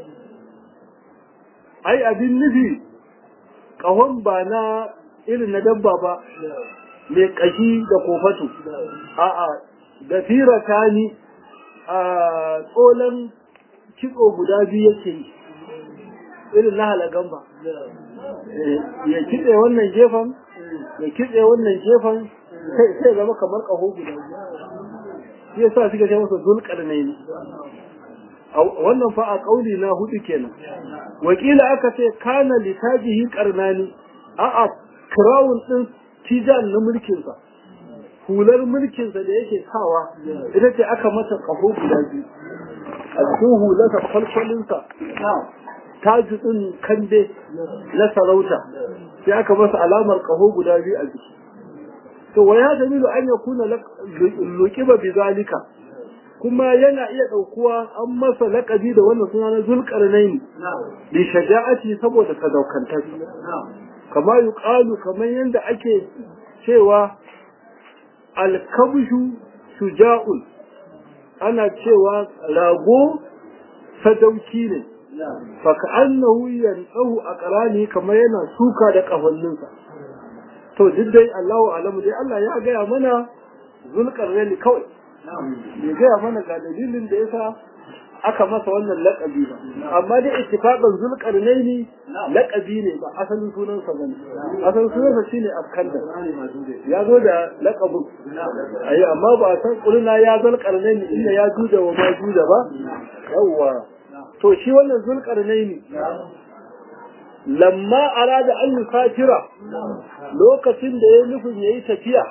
ai abin nufi ƙahon ba na irin na dabba ba mai ƙashi da kofatu a'a da firata ni a tsolan kitso guda biyu yake yi irin na halagan ba ya kitse wannan gefen ya kitse wannan gefen sai zama kamar ƙaho guda shi yasa suka ce masa zulkar ne wannan fa a ƙauli na hudu kenan wakila aka ce kana litajihi karnani a'a crown din tijan na mulkinsa hular mulkinsa da yake sawa ita ce aka mata ƙaho guda biyu a cikin hularsa kwalkwalinsa taji ɗin kande na sarauta sai aka masa alamar ƙaho guda biyu a jiki to wa ya dalilu an ya kuna luƙiba bi zalika kuma yana iya ɗaukuwa an masa laƙabi da wannan suna na zulƙarnaini bi shaja'ati saboda sadaukantar kama yuqalu kamar yadda ake cewa alkabshu shuja'un ana cewa rago sadauki ne faka annahu yantahu aqrani kamar yana suka da kafanninsa to duk dai Allahu alamu dai Allah ya gaya mana zulkarnaini kawai bai gaya mana ga dalilin da yasa aka masa wannan laƙabi ba amma dai ittifaqan zulkarnaini laƙabi ne ba asalin sunansa bane asalin sunansa shine askandar ya zo da laƙabin ayi amma ba a san kulina ya zulkarnaini inda ya juda wa ma juda ba yawwa to shi wannan zulkarnaini lamma arada an yusafira lokacin da ya nufin yayi tafiya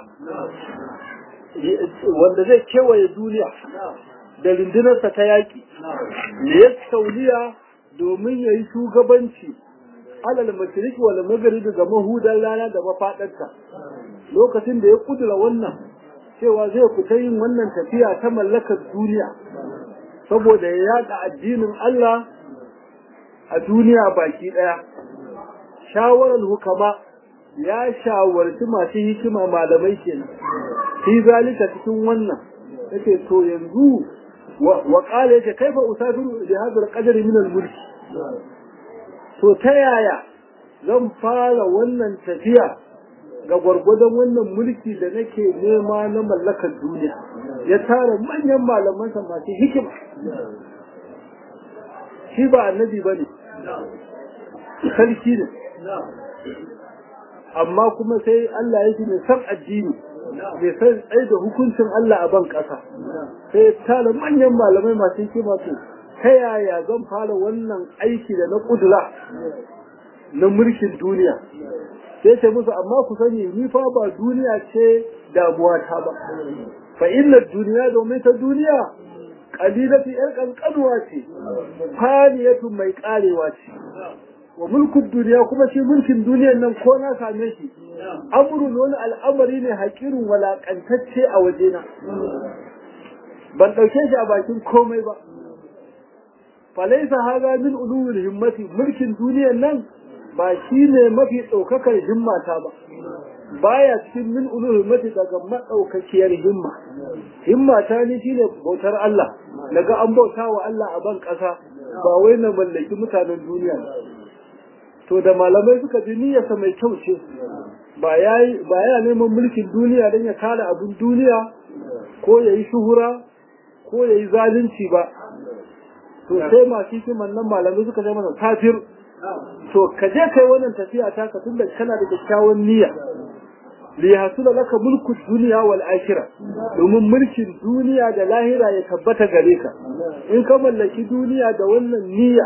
wanda zai kewaye duniya da rundunarsa ta yaƙi ne ya sauliya domin ya yi shugabanci alal mashriq wal maghrib ga mahudan rana da mafadarta lokacin da ya kudura wannan cewa zai fita yin wannan tafiya ta mallakar duniya saboda ya yada addinin Allah a duniya baki daya shawarar hukama ya shawarci masu hikima malamai kenan fi zalika cikin wannan yake to yanzu wa qala yake kaifa usafiru bi hadha al-qadr min al-mulk to ta yaya zan fara wannan tafiya ga gwargwadon wannan mulki da nake nema na mallakar duniya ya tara manyan malamansa masu hikima shi ba annabi ba ne sarki ne amma kuma sai Allah ya ji mai san addini mai san tsaye da hukuncin Allah a ban ƙasa sai tara manyan malamai masu hikima to ta yaya zan fara wannan aiki da na ƙudura na mulkin duniya sai ce musu amma ku sani ni fa ba duniya ce damuwa ta ba fa inna duniya domin ta duniya qalilatu yar kankanuwa ce faniyatu mai karewa ce wa mulkin duniya kuma shi mulkin duniyan nan ko na same shi amrun wani al'amari ne haƙirin walakantacce a wajena ban ɗauke shi a bakin komai ba falaisa haza min ulul himmati mulkin duniyan nan ba shi ne mafi ɗaukakar himmata ba baya cikin min ulul himmati daga maɗaukakiyar himma himmata ni shine bautar Allah daga an bauta wa Allah a ban ƙasa ba wai na mallaki mutanen duniya to da malamai suka ji niyyarsa mai kyau ce ba ya ba ya neman mulkin duniya don ya kare abin duniya ko ya yi shuhura ko ya yi zalunci ba to sai masu hikiman nan malamai suka ce masa kafir to ka je kai wannan tafiya ta ka tunda kana da kyakkyawan niyya li hasula laka mulku dunya wal akhirah domin mulkin duniya da lahira ya tabbata gare ka in ka mallaki duniya da wannan niyya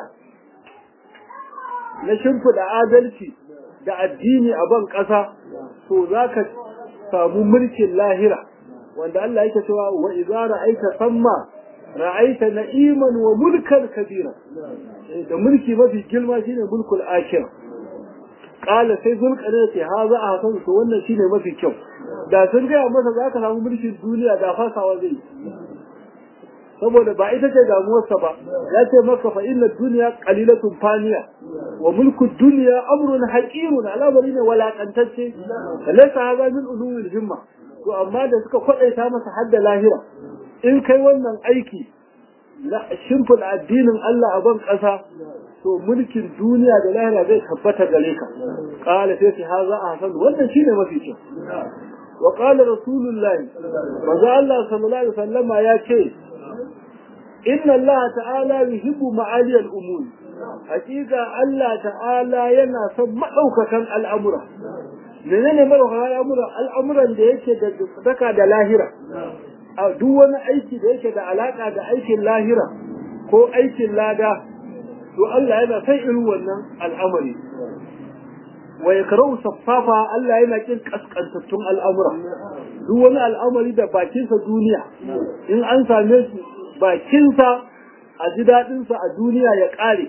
na shimfiɗa adalci da addini a ban ƙasa to za ka samu mulkin lahira wanda Allah yake cewa wa idza ra'aita samma ra'aita na'iman wa mulkan kabira da mulki mafi girma shine mulkul akhir qala sai zulqarnain ce ha za a hasan to wannan shine mafi kyau da sun gaya masa za ka samu mulkin duniya da fasawa zai saboda ba ita ce damuwarsa ba ya ce maka fa inna dunya qalilatun faniya wa mulku dunya amrun haqirun al'amari ne walakantacce laysa hadha min ulul himma to amma da suka kwadaita masa hadda lahira in kai wannan aiki na shimfiɗa addinin Allah a ban ƙasa to mulkin duniya da lahira zai tabbata gare ka qala sai ce haza ahsan wannan shine mafi kyau wa qala rasulullahi maza Allah sallallahu alaihi wasallama ya ce inna Allah ta'ala yuhibbu ma'ali al-umur hakika Allah ta'ala yana son madaukakan al'amura menene madaukakan al'amura al'amuran da yake da daka da lahira a duk wani aiki da yake da alaka da aikin lahira ko aikin lada to Allah yana son irin wannan al'amari wa yakrahu saffafa Allah yana kin kaskantattun al'amura duk wani al'amari da bakinsa duniya in an same shi bakinsa a ji daɗinsa a duniya ya ƙare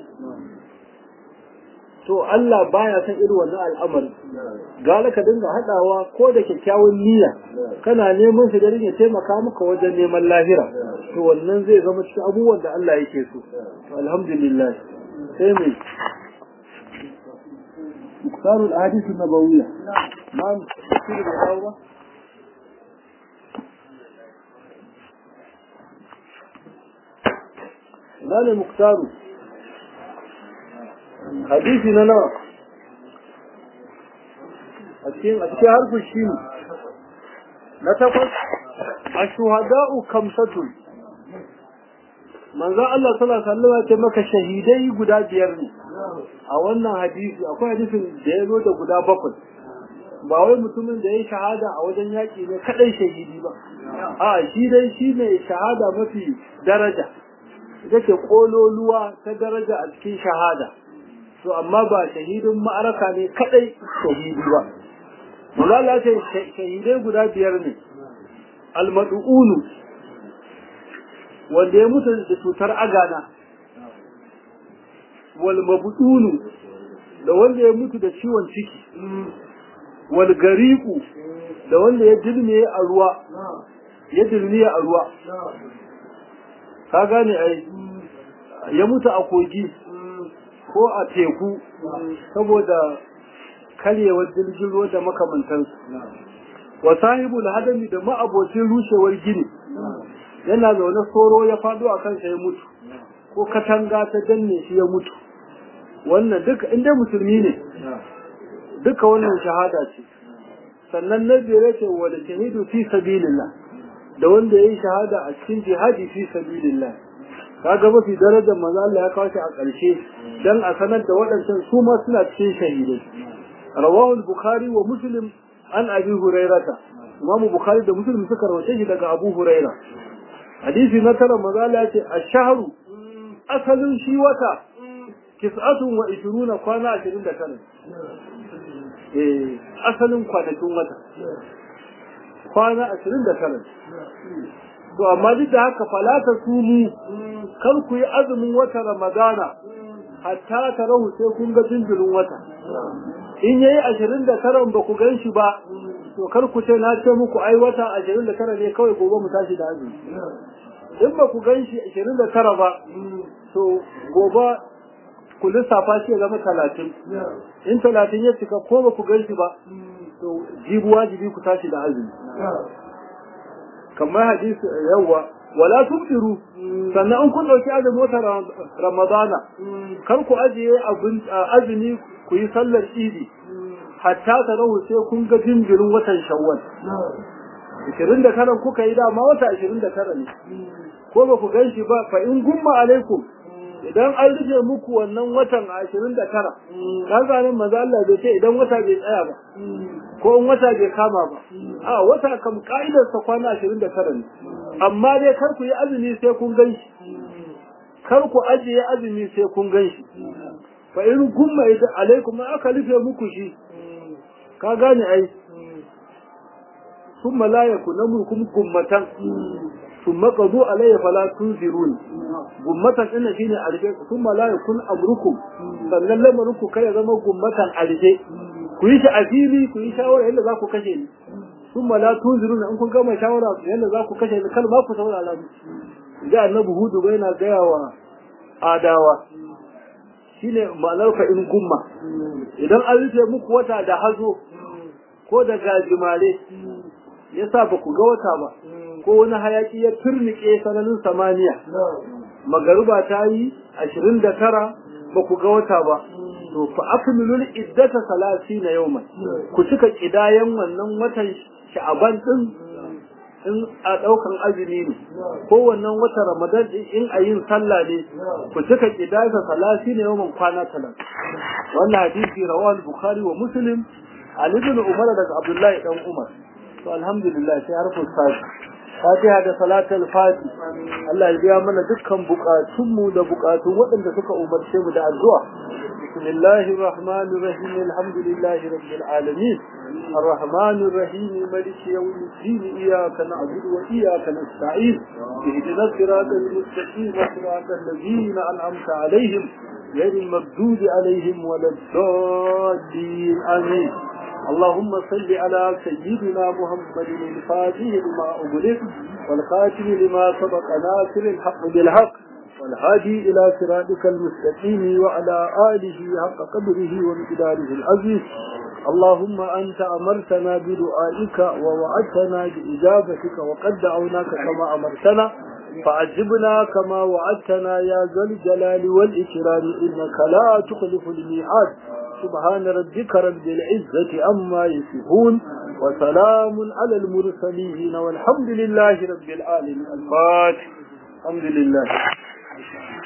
to Allah baya san irin wannan al'amari gara ka dinga haɗawa ko da kyakkyawan niyya kana neman shi da ya taimaka maka wajen neman lahira to wannan zai zama cikin abubuwan da Allah yake so alhamdulillah sai mai مختار الأحاديث النبوية ما تفسير الأول ما المختار حديثنا نوع أتكين أتكين حرف الشين نتقل الشهداء كمسة manzo Allah sallallahu alaihi wasallam ya ce maka shahidai guda biyar ne a wannan hadisi akwai hadisin da ya zo da guda bakwai ba wai mutumin da ya shahada a wajen yaƙi ne kadai shahidi ba a shi dai shi ne shahada mafi daraja ita ce kololuwa ta daraja a cikin shahada to amma ba shahidin ma'araka ne kadai shahidi ba Malala ce shahidai guda biyar ne almadu'unu wanda ya mutu da cutar agana wal mabudunu da wanda ya mutu da ciwon ciki wal gariku da wanda ya dilme a ruwa ya dilme a ruwa ka gane ai ya mutu a kogi ko a teku saboda karyewar jirgin ruwa da makamantansu wa sahibul hadami da ma'abocin rushewar gini yana zaune soro ya faɗo a kansa ya mutu ko katanga ta danne shi ya mutu wannan duka inda musulmi ne duka wannan shahada ce sannan na biyar ce wa da shahidu fi sabilillah da wanda yayi shahada a cikin jihadi fi sabilillah kaga mafi darajar manzo Allah ya kawo shi a ƙarshe dan a sanar da waɗancan su ma suna cikin shahidai rawahu al-bukhari wa muslim an abi hurairata imamu bukhari da muslim suka rawace shi daga abu huraira hadisi na tara manzo Allah ya ce ash-shahru asalin shi wata tis'atun wa ishiruna kwana ashirin da tara eh asalin kwanakin wata kwana ashirin da tara to amma duk da haka falata sumu kar ku yi azumin wata ramadana hatta ta rahu sai kun ga jinjirin wata in yayi ashirin da tara ba ku gan shi ba to kar ku ce na ce muku ai wata ashirin da tara ne kawai gobe mu tashi da azumi in ba ku gan shi ashirin da tara ba to gobe ku lissafa shi ya zama talatin in talatin ya cika ko ba ku gan shi ba to jibu wajibi ku tashi da azumi kamar hadisi yawa wala tubtiru sannan in kun dauki azumin wata ramadana kar ku ajiye azumi ku yi sallar idi hatta ta rahu sai kun ga jinjirin watan shawwal 29 kuka yi dama wata 29 ne ko ba ku gan shi ba fa in gumma alaikum idan an rufe muku wannan watan ashirin da tara kan zanen maza Allah bai ce idan wata bai tsaya ba ko in wata bai kama ba a wata kam ka'idarsa kwana ashirin da tara ne amma dai kar ku yi azumi sai kun gan shi kar ku ajiye azumi sai kun gan shi fa in gumma idan alaikum aka rufe muku shi ka gane ai ثم لا يكون منكم gummatan. ثم قضوا علي فلا تنذرون gummatan ina shine arje thumma la yakun amrukum sannan lamarinku kai ya zama gummatan arje ku yi shi a fili ku yi shawara yadda za ku kashe ni thumma la tunziruna in kun gama shawara yadda za ku kashe ni kar ma ku saurara mu da annabi hudu bai na gaya wa adawa shine ma'anar ka in gumma idan an rufe muku wata da hazo ko da gajimare yasa ba ku ga wata ba ko wani hayaki ya turnike sananin samaniya magaruba ta yi ashirin da tara ba ku ga wata ba to fa akmilul iddata salasina yawman ku cika kidayan wannan watan sha'aban din in a daukan azumi ne ko wannan watan ramadan din in a yin sallah ne ku cika kidaya salasina yawman kwana talan wannan hadisi rawahu bukhari wa muslim ali ibn umar daga abdullahi dan umar to alhamdulillah sai harfin sashi fatiha da salatul fati Allah ya biya mana dukkan bukatunmu da bukatun waɗanda suka umarce mu da addu'a bismillahir rahmanir rahim alhamdulillahi rabbil alamin الرحمن الرحيم ملك يوم الدين إياك نعبد وإياك نستعين اهدنا الصراط المستقيم صراط الذين أنعمت عليهم غير المغضوب عليهم ولا الضالين آمين اللهم صل على سيدنا محمد الفاتح لما أغلق والخاتم لما سبق ناصر الحق بالحق والهادي إلى صراطك المستقيم وعلى آله حق قدره ومقداره العزيز اللهم أنت أمرتنا بدعائك ووعدتنا بإجابتك وقد دعوناك كما أمرتنا فعجبنا كما وعدتنا يا ذا الجلال والإكرام إنك لا تخلف الميعاد سبحان ربك رب العزة أما يصفون وسلام على المرسلين والحمد لله رب العالمين الفاتح الحمد لله